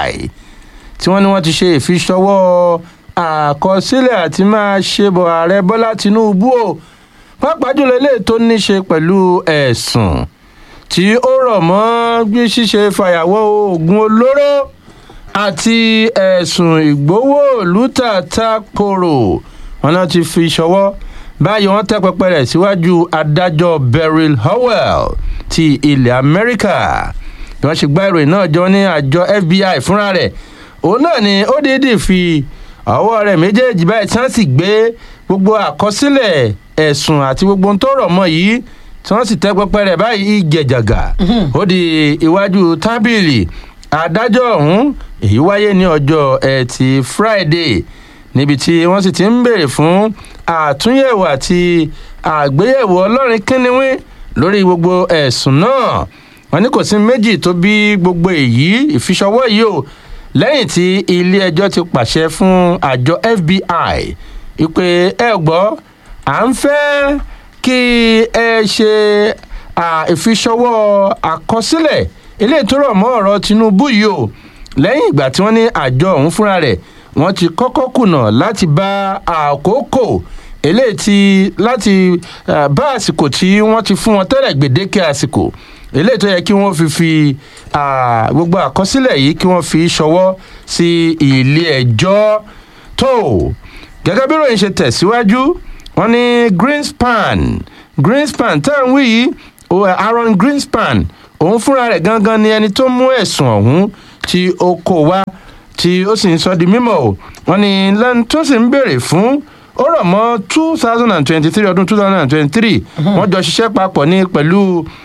tí wọ́n ní wọ́n ti ṣe ìfiṣọwọ́ àkọsílẹ̀ àti máa ṣe bọ̀ ààrẹ bọ́lá tinubu o pàápàá jùlọ eléyìí tó ní ṣe pẹ̀lú ẹ̀sùn tí ó rọ̀ mọ́ bí ṣíṣe fàyàwọ́ oògùn olóró àti ẹ̀sùn ìgbowó olùtàtà kòrò wọn náà ti fi ṣọwọ́ báyìí wọ́n tẹ́ pẹpẹ rẹ̀ síwájú adájọ́ beryl howell ti ilẹ̀ amẹ́ríkà bí wọ́n ṣe gbá ìròyìn náà jọ ní àjọ fbi fúnra rẹ̀ òun náà ni ó déédéé fi ọwọ́ rẹ̀ méjèèjì báyìí tí wọ́n sì gbé gbogbo àkọsílẹ̀ ẹ̀sùn àti gbogbo ohun tó rọ̀ mọ́ yìí tí wọ́n sì tẹ́ pẹpẹ rẹ̀ báyìí ìjẹ̀jàgà ó di iwájú tábìlì adájọ́ ọ̀hún èyí wáyé ní ọjọ́ ẹtì friday níbi tí wọ́n sì ti ń béèrè fún àtúnyẹ̀wò àti àgbéyẹ̀wò ọlọ́rin kínníwín lórí gbogbo ẹ̀sùn náà wọn ní kò sí méjì tó bí gbogbo èyí ìfiṣọwọ́ yìí o lẹ́yìn tí ilé ẹjọ́ ti pàṣẹ fún àjọ fbi ìpè ẹ gbọ́ à ń fẹ́ kí ẹ ṣe à, ìfiṣọwọ́ àkọsílẹ̀ eléyìí tó rọ̀ mọ́ ọ̀rọ̀ tinubu yìí o lẹ́yìn ìgbà tí wọ́n ní àjọ ọ̀hún fúnra rẹ̀ wọ́n ti kọ́kọ́ kùnà láti bá àkókò eléyìí ti láti ah, bá àsìkò tí wọ́n ti fún wọn tẹ́lẹ̀ gbèdéke àsìkò eléyìí tó yẹ kí wọ́n fi fi ah, gbogbo àkọsílẹ̀ yìí kí wọ́n fi ṣọwọ́ sí ilé ẹjọ́ tó gẹ́gẹ́ bí ròyìn ṣe tẹ̀síwájú wọ́n ní greenspan greenspan tá à ń wí yìí o- aaron greenspan òun fúnra rẹ̀ gangan ni ẹni tó mú ẹ̀sùn ọ̀hún tí ó kó wá tí ó sì ń sọ di mímọ̀ o wọ́n ní lẹ́nu tó sì ń béèrè fún ó rọ̀ mọ́ two thousand and twenty-three ọdún two thousand and twenty-three wọ́n jọ ṣiṣẹ́ papọ̀ ní pẹ̀lú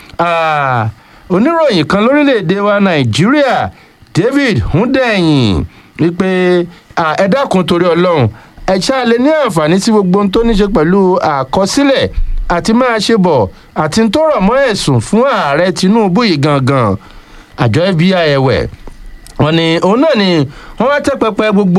ah, oníròyìn kan lórílẹ̀‐èdè wa nàìjíríà david hundeyin wípé ah, ẹ dákun torí ọlọ́run ẹ ṣáà lè ní àǹfààní sí gbogbo ohun tó ní ṣe pẹ̀lú àkọsílẹ̀ àti máa ṣe bọ̀ àti tó rọ̀ mọ́ ẹ̀sùn fún ààrẹ tinubu yìí gangan àjọ fbi ẹ̀wẹ̀ wọn ni òun náà ni wọn wá tẹ pẹpẹ gbogbo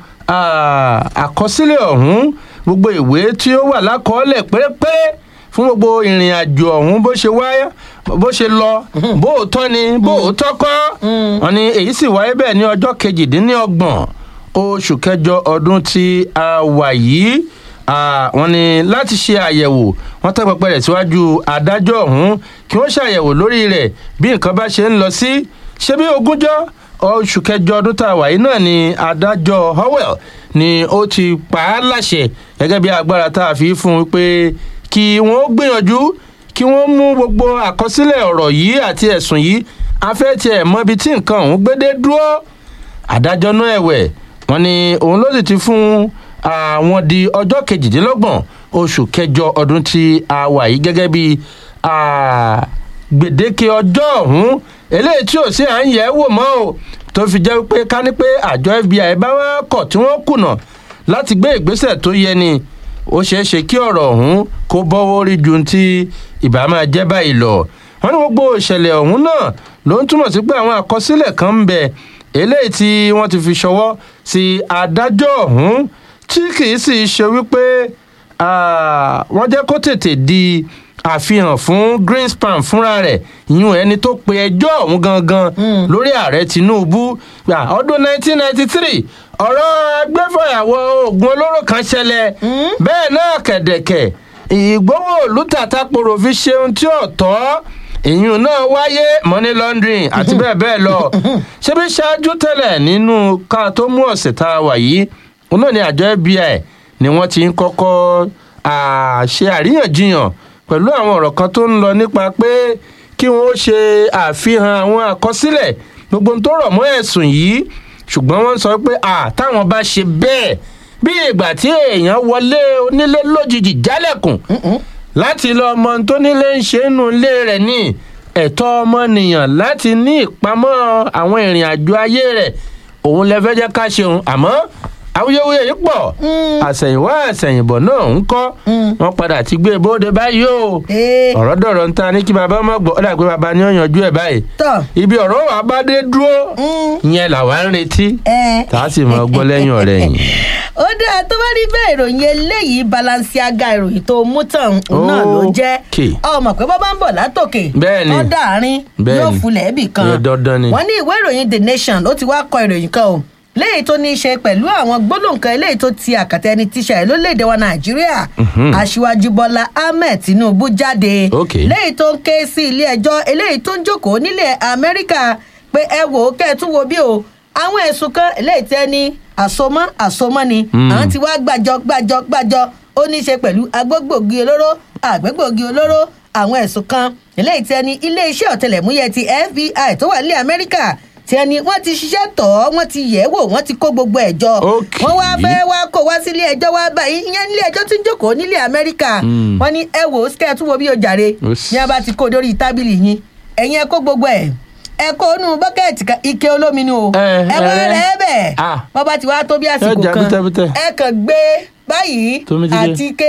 ah, àkọsílẹ̀ ọ̀hún gbogbo ìwé tí ó wà lákọọ́lẹ̀ pérépéré fún gbogbo ìrìn àjò ọ̀hún bó ṣe wáyé bó ṣe lọ bó o tọ́ ni bó o tọ́ kọ́ wọn ni èyí sì wáyé bẹ́ẹ̀ ní ọjọ́ kejìdínlọ́gbọ̀n oṣù kẹjọ ọdún tí a wà yìí Ah, wọn ni láti ṣe àyẹ̀wò wọn tẹ́ pẹpẹ rẹ̀ síwájú adájọ́ ọ̀hún kí wọ́n ṣàyẹ̀wò lórí rẹ̀ bí nǹkan bá ṣe ń lọ sí ṣé bí ogúnjọ́ oṣù kẹjọ ọdún tá a wà yìí náà ni adájọ́ howell ni ó ti pa á láṣẹ gẹ́gẹ́ bí agbára tá a fi fún un pé kí wọ́n gbìyànjú kí wọ́n mú gbogbo àkọsílẹ̀ ọ̀rọ̀ yìí àti ẹ̀sùn yìí afẹ́ tiẹ̀ mọ ibi tí nǹkan ọ̀hún gbédé dúró adájọ́ náà ẹ̀wẹ̀ wọn ni òun ló sì ti fún àwọn di ọjọ́ kejìdínlọ́gbọ̀n oṣù kẹjọ ọdún tí a wà yìí gẹ́gẹ́ bí ah, gbèdéke ọjọ́ ọ̀hún eléyìí tí ò sí à ń yẹ̀ ẹ́ wò mọ́ o tó fi jẹ́ pé ká ní pé àjọ fbi bá wá kọ̀ tí wọ́n kùnà láti gbé ìgbésẹ̀ tó yẹ ni ó ṣeé ṣe kí ọ̀rọ̀ ọ̀hún kó bọ́wọ́ rí ju ti ìbá máa jẹ́ báyìí lọ wọ́n ní gbogbo ìṣẹ̀lẹ̀ ọ̀hún náà ló ń túmọ̀ sí pé àwọn àkọsílẹ̀ kan ń bẹ eléyìí tí wọ́n ti fi ṣọwọ́ sí adájọ́ ọ̀hún tí kì í sì ṣe wípé ah, wọ́n jẹ́ kó tètè di àfihàn fún greenspan fúnra rẹ̀ ìyún ẹni tó pe ẹjọ́ ọ̀hún gangan lórí ààrẹ tinubu gbà ọdún 1993 ọ̀rọ̀ agbẹ́fọ̀yàwó oògùn olóró kan ṣẹlẹ̀ bẹ́ẹ̀ náà kẹ̀dẹ̀kẹ̀ ìgbówó olùtàtàpọ̀rọ̀ fi ṣeun tí ò tọ́ ìyún náà wáyé money laundering àti bẹ́ẹ̀ bẹ́ẹ̀ lọ ṣebí ṣáájú tẹ́lẹ̀ nínú ká tó mú ọ̀sẹ̀ tá a wà yìí òun náà ni àjọ fbi ni wọ́n ti ń kọ́kọ́ ah, ṣe àríyànjiyàn pẹ̀lú àwọn ọ̀rọ̀ kan tó ń lọ nípa pé kí wọ́n ṣe àfihàn àwọn àkọsílẹ̀ gbogbo ohun tó rọ̀ mọ́ ẹ̀sùn yìí ṣùgbọ́n wọ́n sọ pé à táwọn bá ṣe bẹ́ẹ̀ bí ìgbà tí èèyàn wọlé onílé lójijì jálẹ̀kùn láti lọ ọmọ tó nílé ń ṣe nínú ilé rẹ̀ ní ẹ̀tọ́ ọmọnìyàn láti ní ìpamọ́ àwọn ìrìn àjò ayé rẹ̀ òun lẹ fẹ́ jẹ́ ká ṣeun àmọ́ awuyewuye yìí pọ̀ àsẹ̀yìnwá àsẹ̀yìnbọ̀ náà ń kọ́ wọ́n padà ti gbé e bóde báyìí o Ee. ọ̀rọ̀ dọ̀rọ̀ ń ta ní kí baba má gbọ́ ó dà pé baba ní ọ̀yànjú ẹ̀ báyìí tọ́ ibi ọ̀rọ̀ wà bá dé dúró ìyẹn làwa ń retí ẹ. tá a sì máa gbọ́ lẹ́yìn ọ̀rẹ́ yìí. ó dáa tó bá rí bẹ́ẹ̀ ìròyìn eléyìí balanciaga ìròyìn tó mú tàn òun náà ló jẹ́ Okay. ọmọ pé bọ́ bá ń bọ̀ látòkè Bẹ́ẹ̀ ni. ọ̀dà àárín Bẹ́ẹ̀ yóò ni. fulẹ̀ ẹ̀bì kan Yóò dandan ni. wọ́n ní ìwé ìròyìn the nation ó ti wá kọ ìròyìn kan o léyìí tó ní í ṣe pẹ̀lú àwọn gbólóǹkan eléyìí tó ti àkàtà ẹni tíṣà ẹ̀ lórílẹ̀‐èdè wa nàìjíríà aṣíwájú bọ́lá ahmed tinubu jáde Okay. léyìí tó ń ké sí ilé ẹjọ́ eléyìí tó ń jókòó nílẹ̀ amẹ́ríkà pé ẹ wò ó kẹ́ ẹ tún wo bí o àwọn ẹ̀sùn kan eléyìí tẹ́ ní àsomọ́ àsomọ́ ni àwọn ti wá gbàjọ gbàjọ gbàjọ ó ní í ṣe pẹ̀lú agbógbògi olóró àgbégbògi olóró àwọn ẹ̀sùn kan eléyìí tẹ́ ní iléeṣẹ́ ọ̀tẹlẹ̀múyẹ ti fbi tó wà nílẹ̀ amẹ́ríkà tí ẹni wọ́n ti ṣiṣẹ́ tọ̀ ọ́ wọ́n ti yẹ̀ ẹ́ wò wọ́n ti kó gbogbo ẹ̀ jọ Okay. wọ́n wá fẹ́ wá kó wá sílé ẹjọ́ wá báyìí ìyẹn nílé ẹjọ́ tí ń jókòó nílẹ̀ amẹ́ríkà wọ́n ní ẹ wò ó skẹ́ẹ̀ tún wo bí o jàre Ó sì. ní a bá ti kó dórí tábìlì yín ẹ̀yin ẹ kó gbogbo ẹ̀ ẹ kó nù bọ́kẹ́ẹ̀tì kan ike olómi ni o Ẹ, ẹ bá ẹ. rẹ̀ ẹ́ bẹ̀ Ah. wọ́n bá ti wá tó bí àsìkò jà kan bútẹ́bútẹ́. ẹ kàn gbé báyìí Tómi ti dé. àti ike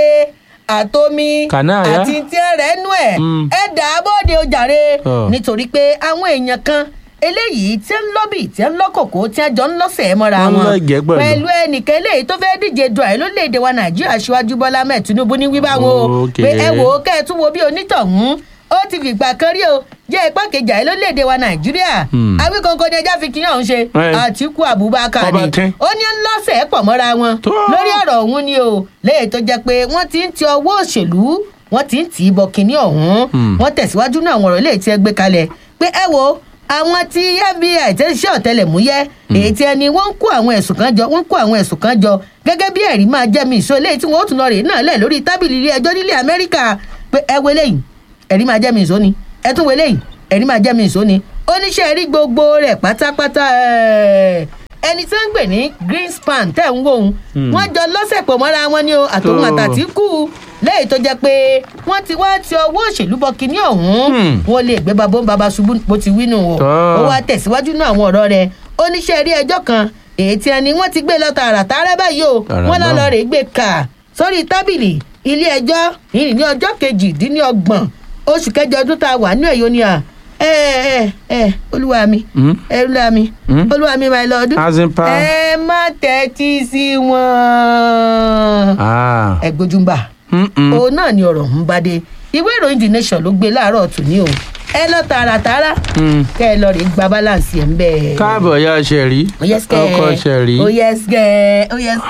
àtomi Kànáà yá. àti tí ẹ rẹ̀ nú ẹ̀ Mm. ẹ dà á bóde o jàre Ọ. nítorí pé àwọn èèyàn kan eléyìí tí ń lọ́bì tí ń lọ́kòkò tí ń jọ ń lọ́sẹ̀ mọ́ra Wọ́n wọn lọ́jẹ̀ pẹ̀lú. pẹ̀lú ẹnìkan eléyìí tó fẹ́ẹ́ díje du àyè lórílẹ̀‐èdè wa nàìjíríà síwájú bọ́lá mẹ́ẹ̀ tinubu ní wíwá wọn o Okay. pé ẹ wò ó kẹ́ ẹ tún wo bí onítọ̀hún ó ti fìgbà kan rí o jẹ́ ipá kejì àyè lórílẹ̀‐èdè wa nàìjíríà awíkankan ni ẹja fi kíyàn ọ̀hún ṣe Ẹ. àtìkú abubakar Ọba ni tín. ó ní ń lọ́sẹ̀ pọ̀ mọ́ra wọn Tó. lórí ọ̀rọ̀ ọ̀hún ni o léyìí tó jẹ́ pé wọ́n ti ń ti ọwọ́ òṣèlú wọ́n ti ń tì í bọ kinní ọ̀hún wọ́n tẹ̀síwájú náà àwọn ọ̀rọ̀ léyìí tí ẹ gbé kalẹ̀ pé ẹ wo àwọn tí fbi tẹ́ ń ṣe ọ̀tẹlẹ̀múyẹ́ èyí tí ẹni wọ́n ń kó àwọn ẹ̀sùn kan jọ wọ́n ń kó àwọn ẹ̀sùn kan jọ gẹ́gẹ́ bí ẹ̀rí máa jẹ́ mi ìṣó léyìí tí wọ́n ó tún lọ rèé náà lẹ̀ lórí tábìlì ilé ẹjọ́ nílẹ̀ amẹ́ríkà pé ẹ wo eléyìí ẹ̀rí máa jẹ́ mi ìṣó ni ẹ tún wo eléyìí ẹ̀rí máa jẹ́ mi ìṣó ni oníṣẹ́ rí gbogbo rẹ̀ pátápátá ẹ̀ ẹni tí wọ́n ń pè ní greenspan tẹ̀ ń wò ó wọ́n jọ lọ́sẹ̀ pọ̀ mọ́ra wọn ni o àtòun Tó. àtàtìkù lẹ́yìn tó jẹ́ pé wọ́n ti wá ti ọwọ́ òṣèlú bọ kinní ọ̀hún Hmm. wọ́n lè gbé babó ń baba ṣubú bó ti wí nù o Tó. ó wá tẹ̀síwájú náà àwọn ọ̀rọ̀ rẹ̀ oníṣẹ́ rí ẹjọ́ kan èyí tí ẹni wọ́n ti gbé lọ tààràtàrà báyìí o Tààrà wọ́n náà. lọ́ọ́ rè gbé kà sórí tábìlì ilé ẹjọ́ yìí ní ọjọ́ kejìdínlọ́gbọ̀n oṣù kẹjọ ọdún tá a wà ní ẹ̀yọ́ ni à ẹ ẹ ẹ olúwa mi Hmm? ẹ olúwa mi Hmm? olúwa mi máa lọ ọdún As in pa- ẹ má tẹ́tí sí wọn Ah. ẹ gbójúmbà Mm-mm. òun náà ni ọ̀rọ̀ ń bá dé ìwé ìròyìn the nation ló gbé láàárọ̀ tòní o ẹ lọ tààràtàrà Mm. kẹ ẹ lọ rè gba balance ẹ̀ ń bẹ́ẹ̀. káàbọ̀ ya ṣẹ̀rí Oh, yes, kẹ́. ọkọ ṣẹ̀rí. Oh, yes, kẹ́. Oh, yes.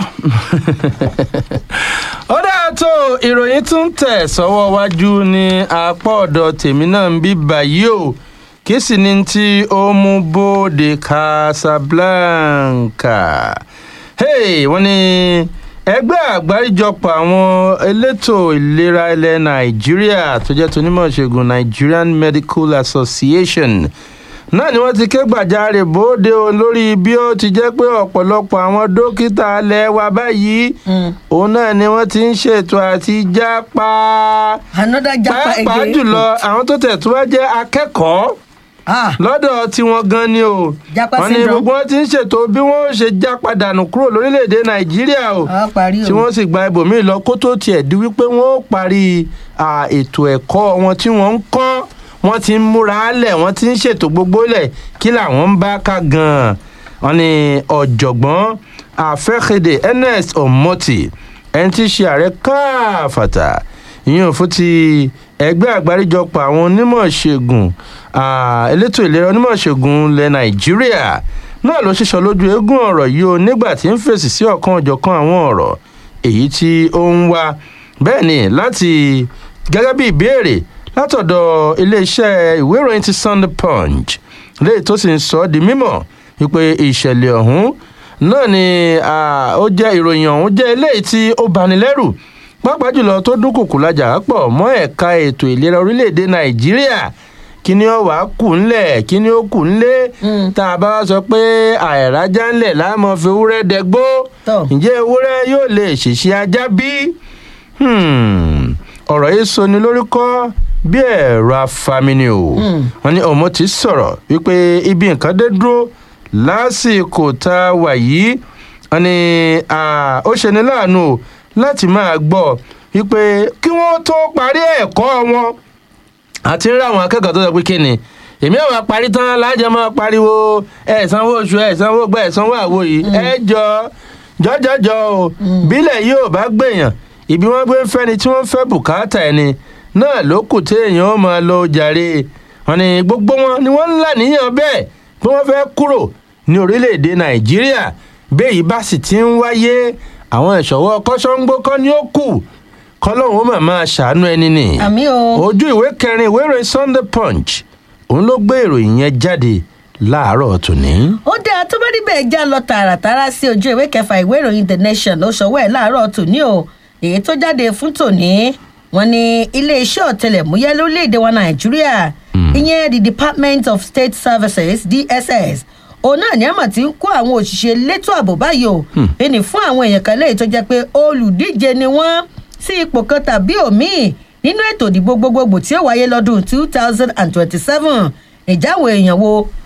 ó dáa tó ìròyìn tún tẹ̀ sọ́wọ́ wájú ní apá ọ̀dọ̀ tèmi náà ń bí báyìí o kí sì ni tí ó mú bóde casablanca hey, wọ́n ní ẹgbẹ́ àgbáríjọpọ̀ àwọn elétò ìlera ilẹ̀ nàìjíríà tó jẹ́ tonímọ̀ ṣègùn nigerian medical association náà ni wọ́n ti ké gbàjarè bóde o lórí bí ó ti jẹ́ pé ọ̀pọ̀lọpọ̀ àwọn dókítà alẹ́ wa báyìí òun náà ni wọ́n ti ń ṣètò àti jápa another japa pàápàá again. jùlọ àwọn tó tẹ̀ tó wá jẹ́ akẹ́kọ̀ọ́ ah lọ́dọ̀ tiwọn gan ni o Japa wọ́n ní syndrome. gbogbo wọn ti ń ṣètò bí wọ́n ó ṣe jápa dànù kúrò lórílẹ̀‐èdè nàìjíríà o a parí o. tí wọ́n sì gba ibòmíì lọ kó tó tiẹ̀ di wípé wọ́n ó parí à, ètò ẹ̀kọ́ wọn tí wọ́n ń kọ́ wọ́n ti ń múra lẹ̀ wọ́n ti ń ṣètò gbogbo lẹ̀ kí làwọn ń bá ká gan-an wọ́n ní ọ̀jọ̀gbọ́n àfẹ́kéde ernest omoti ẹni tí í ṣe ààrẹ káfàtà ìyẹn fún ti ẹgbẹ́ àgbáríjọpọ̀ àwọn onímọ̀ ṣègùn à, elétò ìlera onímọ̀ ṣègùn ilẹ̀ nàìjíríà náà ló ṣiṣọ́ lójú eégún ọ̀rọ̀ yìí o nígbà tí ń fèsì sí ọ̀kan ọ̀jọ̀kan àwọn ọ̀rọ̀ èyí tí ó ń wá bẹ́ẹ̀ ni láti gẹ́gẹ́ bí ìbéèrè látọ̀dọ̀ iléeṣẹ́ ìwé ìròyìn ti sunday punch léyìí tó sì ń sọ ọ́ di mímọ̀ wípé ìṣẹ̀lẹ̀ ọ̀hún náà ni à, ó jẹ́ ìròyìn ọ̀hún jẹ́ eléyìí tí ó bani lẹ́rù pàápàá jùlọ tó dúnkùkù lajà pọ̀ mọ́ ẹ̀ka ètò ìlera orílẹ̀-èdè nàìjíríà kí ni ó wàá kù ńlẹ̀ kí ni ó kù ńlẹ̀ tá a bá wá sọ pé àìrájá ńlẹ̀ láàmú fi ewúrẹ́ dẹgbó Tọ́. ǹjẹ́ ewúrẹ́ yóò lè ṣèṣe ajá bí? Hmm, ọ̀rọ̀ yìí sọni lórúkọ bí ẹ̀rọ afamini o wọn ní ọmọ ti sọ̀rọ̀ wípé ibi nǹkan dé dúró lásìkò tá a wà yìí wọn ní ah, ó ṣeni láàánú o láti máa gbọ́ wípé kí wọ́n tó parí ẹ̀kọ́ wọn àti rí àwọn akẹ́kọ̀ọ́ tó sọ pé kí ni èmi àwọn parí tán lájọ máa pariwo ẹ̀ sanwó oṣù ẹ̀ sanwó gbẹ́ ẹ̀ sanwó àwo yìí ẹ jọ jọjọjọ o bílẹ̀ yìí ò bá gbèyàn ibi wọ́n gbé ń fẹ́ni tí wọ́n fẹ́ bùkátà ẹni náà ló kù téèyàn ó máa lọ jàre wọn ni gbogbo wọn ni wọ́n ń là níyàn bẹ́ẹ̀ bí wọ́n fẹ́ kúrò ní orílẹ̀-èdè nàìjíríà bẹ́ẹ̀ yìí bá sì ti ń wáyé àwọn ìṣọ̀wọ́ kọ́sọ́ńgbó kọ́ ni ó kù kọ́lọ́hún ó mà máa ṣàánú ẹni nì àmì o. ojú ìwé kẹrin ìwé ìròyìn sunday punch òun ló gbé ìròyìn yẹn jáde láàárọ̀ tòní. ó dáa tó bá níbẹ̀ já lọ tààràtàrà sí ojú ìwé kẹfà ìwé ìròyìn the nation ló ṣọwọ́ ẹ̀ láàárọ̀ tòní o èyí tó jáde fún tòní wọn ni iléeṣẹ́ ọ̀tẹlẹ̀múyẹ́ lórílẹ̀‐èdè wa nàìjíríà ìyẹn the department of state services dss òun náà ní àmọ̀ tí ń kó àwọn òṣìṣẹ́ elétò ààbò báyìí o ẹni fún àwọn èèyàn kan léyìí tó jẹ́ pé olùdíje ni wọ́n sí ipò kan tàbí òmíì nínú ètò ìdìbò gbogbogbò tí ó wáyé lọ́dún two thousand and twenty-seven ìjáwó èèyàn wo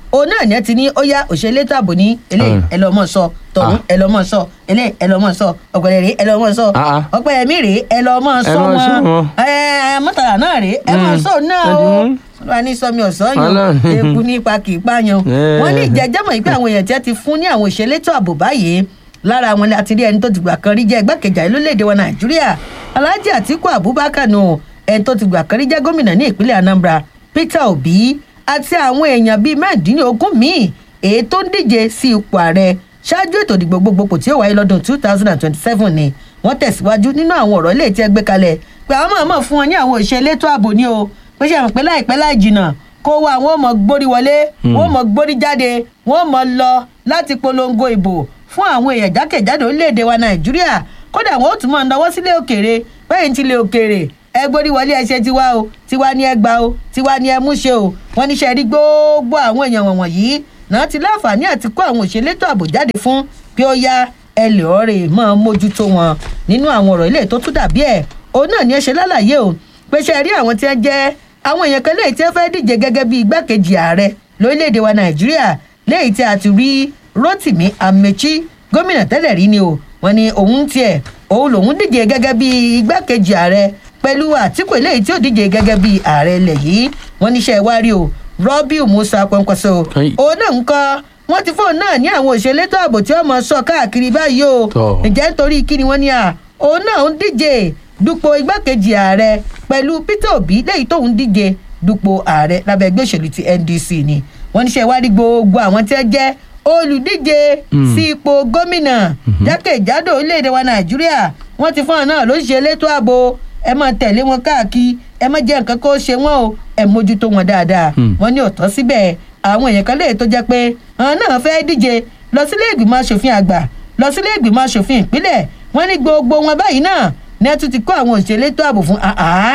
òun náà ní ẹ ti ní ó yá òṣèlú ètò ààbò ní eléyìí Mm. ẹ lọ́ mọ̀ sọ tọ̀hún Ah. ẹ lọ́ mọ̀ sọ eléyìí ẹ lọ́ mọ̀ sọ ọ̀gbẹ̀rẹ̀ rèé ẹ lọ́ mọ̀ sọ Ah, ah. ọ̀pẹ̀ ẹ̀mí rèé ẹ lọ́ mọ̀ Ẹ sọ lọ́ sọ wọn wọn. ẹ mọ́tàlá náà rèé ẹ mọ̀ Mm. sọ náà Ẹ o dùn. wọ́n ní sọmi ọ̀sán yan Ọlọ́run. eku nípa kì í pààyàn Eh. wọ́n ní ìjẹ́jẹ́mọ̀ yìí pé àwọn èèyàn tí wọ́n ti fún ní àwọn òṣèlétò ààbò báyìí lára àwọn láti rí ẹni tó ti gbà kan rí jẹ́ igbákejì ààrẹ lórílẹ̀‐èdè wa nàìjíríà alhaji atiku abubakar nù ẹni tó ti gbà kan rí jẹ́ gómìnà ní ìpínlẹ̀ anambra peter obi àti àwọn èèyàn bíi mẹ́ẹ̀ẹ́dínlógún míì èyí tó ń díje sí ipò ààrẹ ṣáájú ètò ìdìbò gbogbogbò tí ó wáyé lọ́dún two thousand and twenty-seven ni wọ́n tẹ̀síwájú nínú àwọn ọ̀rọ̀ ilé tí ẹ gbé kalẹ̀ pé àwọn mọ̀ọ́mọ̀ fún wọn ní àwọn òṣèlétò ààbò ní o pé ṣe àmọ̀ pé láìpẹ́ láì jìnnà kó wá àwọn ọmọ gbórí wọlé wọn ọmọ gbórí jáde wọn ọmọ lọ láti polongo ìbò fún àwọn èèyàn jákèjádò orílẹ̀-èdè wa nàìjíríà kódà wọn ó tún máa náwó sílé òkèèrè bẹ́ẹ̀ ní tilé òkèèrè ẹ gbórí wọlé ẹ ṣe tiwa o tiwa ni ẹ gbà o tiwa ni ẹ mú ṣe o wọn níṣẹ́ rí gbogbo àwọn èèyàn wọ̀nyí náà ti láǹfààní àti kó àwọn òṣèlétò ààbò jáde fún pé ó yá ẹ lè ọ̀rẹ́ máa mójútó wọn nínú àwọn ọ̀rọ̀ ilé tó tún dàbí ẹ̀ òun náà ni ẹ ṣe lálàyé o pé ṣe rí àwọn tí wọ́n jẹ́ àwọn èèyàn kan léyìí tí wọ́n fẹ́ díje gẹ́gẹ́ bí igbákejì ààrẹ lórílẹ̀‐èdè wa nàìjíríà léyìí tí a ti rí rotimi amechi gómìnà tẹ́lẹ̀ rí ni o wọ́n ní òun tiẹ̀ òun lòun díje gẹ́gẹ́ bí igbákejì ààrẹ pẹ̀lú àtìkù eléyìí tí ó díje gẹ́gẹ́ bí ààrẹ ilẹ̀ yìí wọ́n níṣẹ́ wá rí o rọ́bìù musa pọ́npọ́sọ Kai. òun náà ń kọ́ wọ́n ti fóun náà ní àwọn òṣèlétò ààbò tí wọ́n mọ̀ sọ káàkiri báyìí o Tọ́. ǹjẹ́ nítorí kí ni wọ́n ní à òun náà ń díje dupò igbákejì ààrẹ pẹ̀lú peter obi lẹ́yìn tóun díje dupò ààrẹ lábẹ́ ẹgbẹ́ òṣèlú ti ndc ni wọ́n níṣẹ́ ìwádìí gbogbo àwọn tí wọ́n jẹ́ olùdíje sí ipò gómìnà jákèjádò orílẹ̀-èdè wa nàìjíríà wọ́n ti fún ọ náà lóṣìṣẹ́ elétò ààbò ẹ máa tẹ̀lé wọn káàkiri ẹ má jẹ́ nǹkan kó ṣe wọ́n o ẹ mójútó wọn dáadáa wọ́n ní ọ̀tọ́ síbẹ̀ àwọn èèyàn kan lè tó jẹ́ pé àwọn náà fẹ́ díje lọ sílé ìgbìmọ̀ asòfin àgbà lọ sílé ìgbìmọ̀ asòfin ìpínlẹ̀ wọ́n ní gbogbo wọn báyìí náà ní ẹ tún ti kó àwọn òṣèlú ètò ààbò fún àá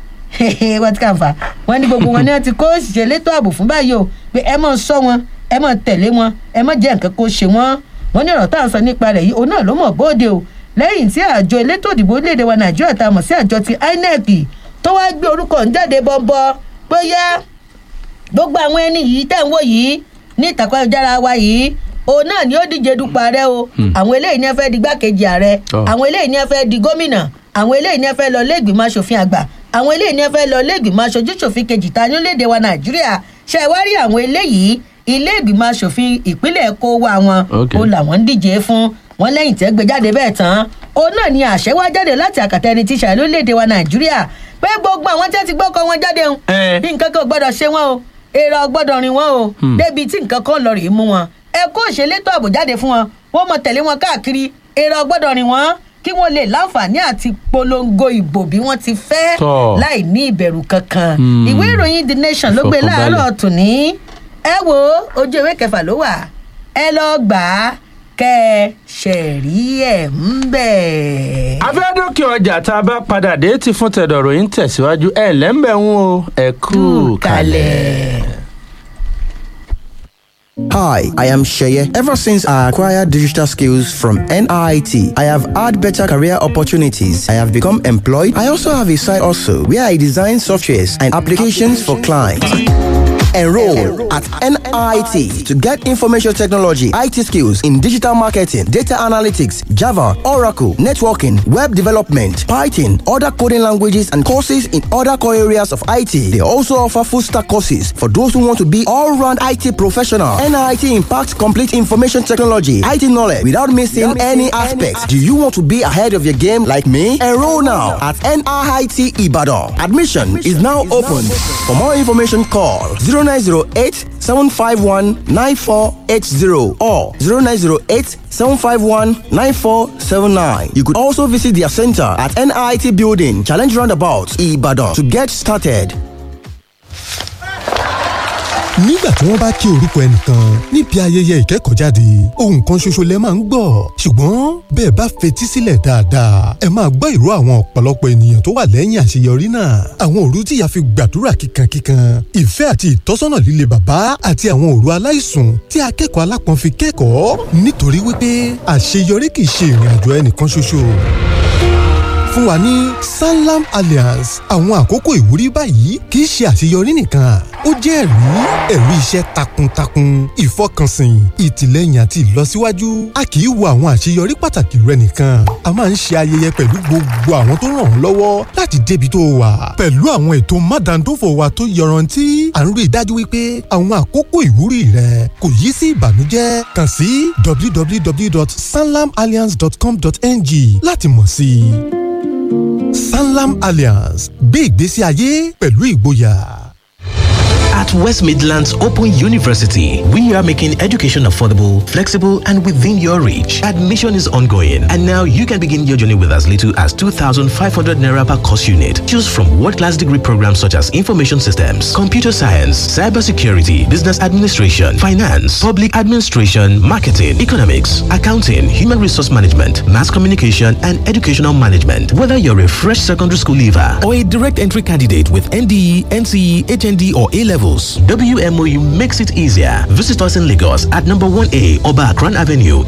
wọ́n ti kà ń fà wọ́n ní gbogbo wọn ní ẹ ti kó òṣìṣẹ́ létò ààbò fún báyìí o pé ẹ máa sọ wọn ẹ máa tẹ̀lé wọn ẹ má jẹ́ nǹkan kó ṣe wọ́n wọ́n ní ọ̀rọ̀ tá à ń sọ nípa rẹ̀ yìí òun náà ló mọ̀ bóde o lẹ́yìn tí àjọ elétò ìdìbò orílẹ̀-èdè wa nàìjíríà tá a mọ̀ sí àjọ ti inec tó wá gbé orúkọ ń jáde bọ́ńbọ́ bóyá gbogbo àwọn ẹni yìí tẹ̀ ń wò yìí ní ìtàkùn ayélujára wa yìí òun náà ni ó díje dupò ààrẹ o àwọn eléyìí ni ẹ fẹ́ di gbákejì ààrẹ Tọ́. àwọn eléyìí ni ẹ fẹ́ di gómìnà àwọn eléyìí ni ẹ fẹ́ lọ lẹ́gbìmọ̀ asòfin àgbà àwọn eléyìí ni ẹ fẹ́ lọ lẹ́gbìmọ̀ aṣojú ṣòfin kejì ta ní orílẹ̀-èdè wa nàìjíríà ṣe wá rí àwọn eléyìí ilé ìgbìmọ̀ asòfin ìpínlẹ̀ kó wá wọn Ok. ó làwọn ń díje fún wọn lẹ́yìn tẹ́ gbé jáde bẹ́ẹ̀ tán òun náà ni àṣẹ wá jáde láti àkàtà ẹni tí ṣàlẹ́ lórílẹ̀‐èdè wa nàìjíríà pé gbogbo àwọn tí wọ́n ti gbọ́kọ̀ wọn jáde ń Eh. nǹkan kan ò gbọ́dọ̀ ṣe wọ́n o èrò gbọ́dọ̀ rìn wọ́n o débi tí nǹkan kan lọ rèé mú wọn ẹ kó òṣèlétò ààbò jáde fún wọn wọ́n mọ tẹ̀lé wọn káàkiri èrò gbọ́dọ̀ rìn wọ́n kí wọ́n lè láǹfààní àti polongo ìbò bí wọ́n ti fẹ́ Tọ́. láì ní ìbẹ̀rù kankan Hmm. ìwé ìròyìn the nation ló gbé Ìfọ̀kànbalẹ̀. láàárọ̀ tòní ẹ wo ojú ìwé kẹfà ló wà ẹ lọ gbà á kẹ ẹ ṣẹ̀rí ẹ̀ ń bẹ̀. afẹ́dókè ọjà tá a bá padà dé ti fún tẹ̀dọ̀rọ̀ yìí ń tẹ̀síwájú ẹ̀ lẹ́ńbẹ̀ ń o ẹ̀ kú kalẹ̀. Hi, I am Sheye. Ever since I acquired digital skills from NIT, I have had better career opportunities. I have become employed. I also have a side also where I design softwares and applications for clients. Enroll at NIT to get information technology, IT skills in digital marketing, data analytics, Java, Oracle, networking, web development, Python, other coding languages, and courses in other core areas of IT. They also offer full stack courses for those who want to be all round IT professional. NIT impacts complete information technology, IT knowledge without missing any aspects. Do you want to be ahead of your game like me? Enroll now at NIT Ibadan. Admission is now open. For more information, call 0908 751 9480 or 0908 751 9479. You could also visit their center at NIT Building, Challenge Roundabout, Ibadan to get started. nígbà tí wọ́n bá kí orúkọ ẹnìkan níbi ayẹyẹ ìkẹ́kọ̀ọ́jáde ohun kan ṣoṣo lẹ máa ń gbọ́ ṣùgbọ́n bẹ́ẹ̀ bá fetí sílẹ̀ dáadáa ẹ máa gbọ́ ìró àwọn ọ̀pọ̀lọpọ̀ ènìyàn tó wà lẹ́yìn àṣeyọrí náà àwọn òru tí ìyá fi gbàdúrà kíkankíkan ìfẹ́ àti ìtọ́sọ́nà líle bàbá àti àwọn òru aláìsùn tí akẹ́kọ̀ọ́ alápọ̀n fi kẹ́kọ̀ọ́ nítorí wípé àṣeyọrí kì í ṣe ìrìn àjò ẹnìkan ṣoṣo fún wa ní sanlam alliance àwọn àkókò ìwúrí báyìí kì í ṣe àṣeyọrí nìkan ó jẹ́ ẹ̀rí ẹ̀rí iṣẹ́ takuntakun ìfọkànsìn ìtìlẹ́yìn àti ìlọsíwájú a kì í wo àwọn àṣeyọrí pàtàkì rẹ nìkan a máa ń ṣe ayẹyẹ pẹ̀lú gbogbo àwọn tó ràn ọ́ lọ́wọ́ láti débi tó wà pẹ̀lú àwọn ètò mádàndófò wa tó yọrantí à ń rí i dájú wípé àwọn àkókò ìwúrí rẹ kò yí sí ìbànújẹ́ kàn sí www.sanlamalliance.com.ng láti mọ̀ sí i. Sanlam Alliance gbé ìgbésí ayé pẹ̀lú ìgboyà. At West Midlands Open University, we are making education affordable, flexible, and within your reach. Admission is ongoing, and now you can begin your journey with as little as 2,500 naira per course unit. Choose from world-class degree programs such as information systems, computer science, cybersecurity, business administration, finance, public administration, marketing, economics, accounting, human resource management, mass communication, and educational management. Whether you're a fresh secondary school leaver or a direct entry candidate with NDE, NCE, HND, or A levels, WMOU makes it easier. Visit us in Lagos at number 1A Oba Akran Avenue,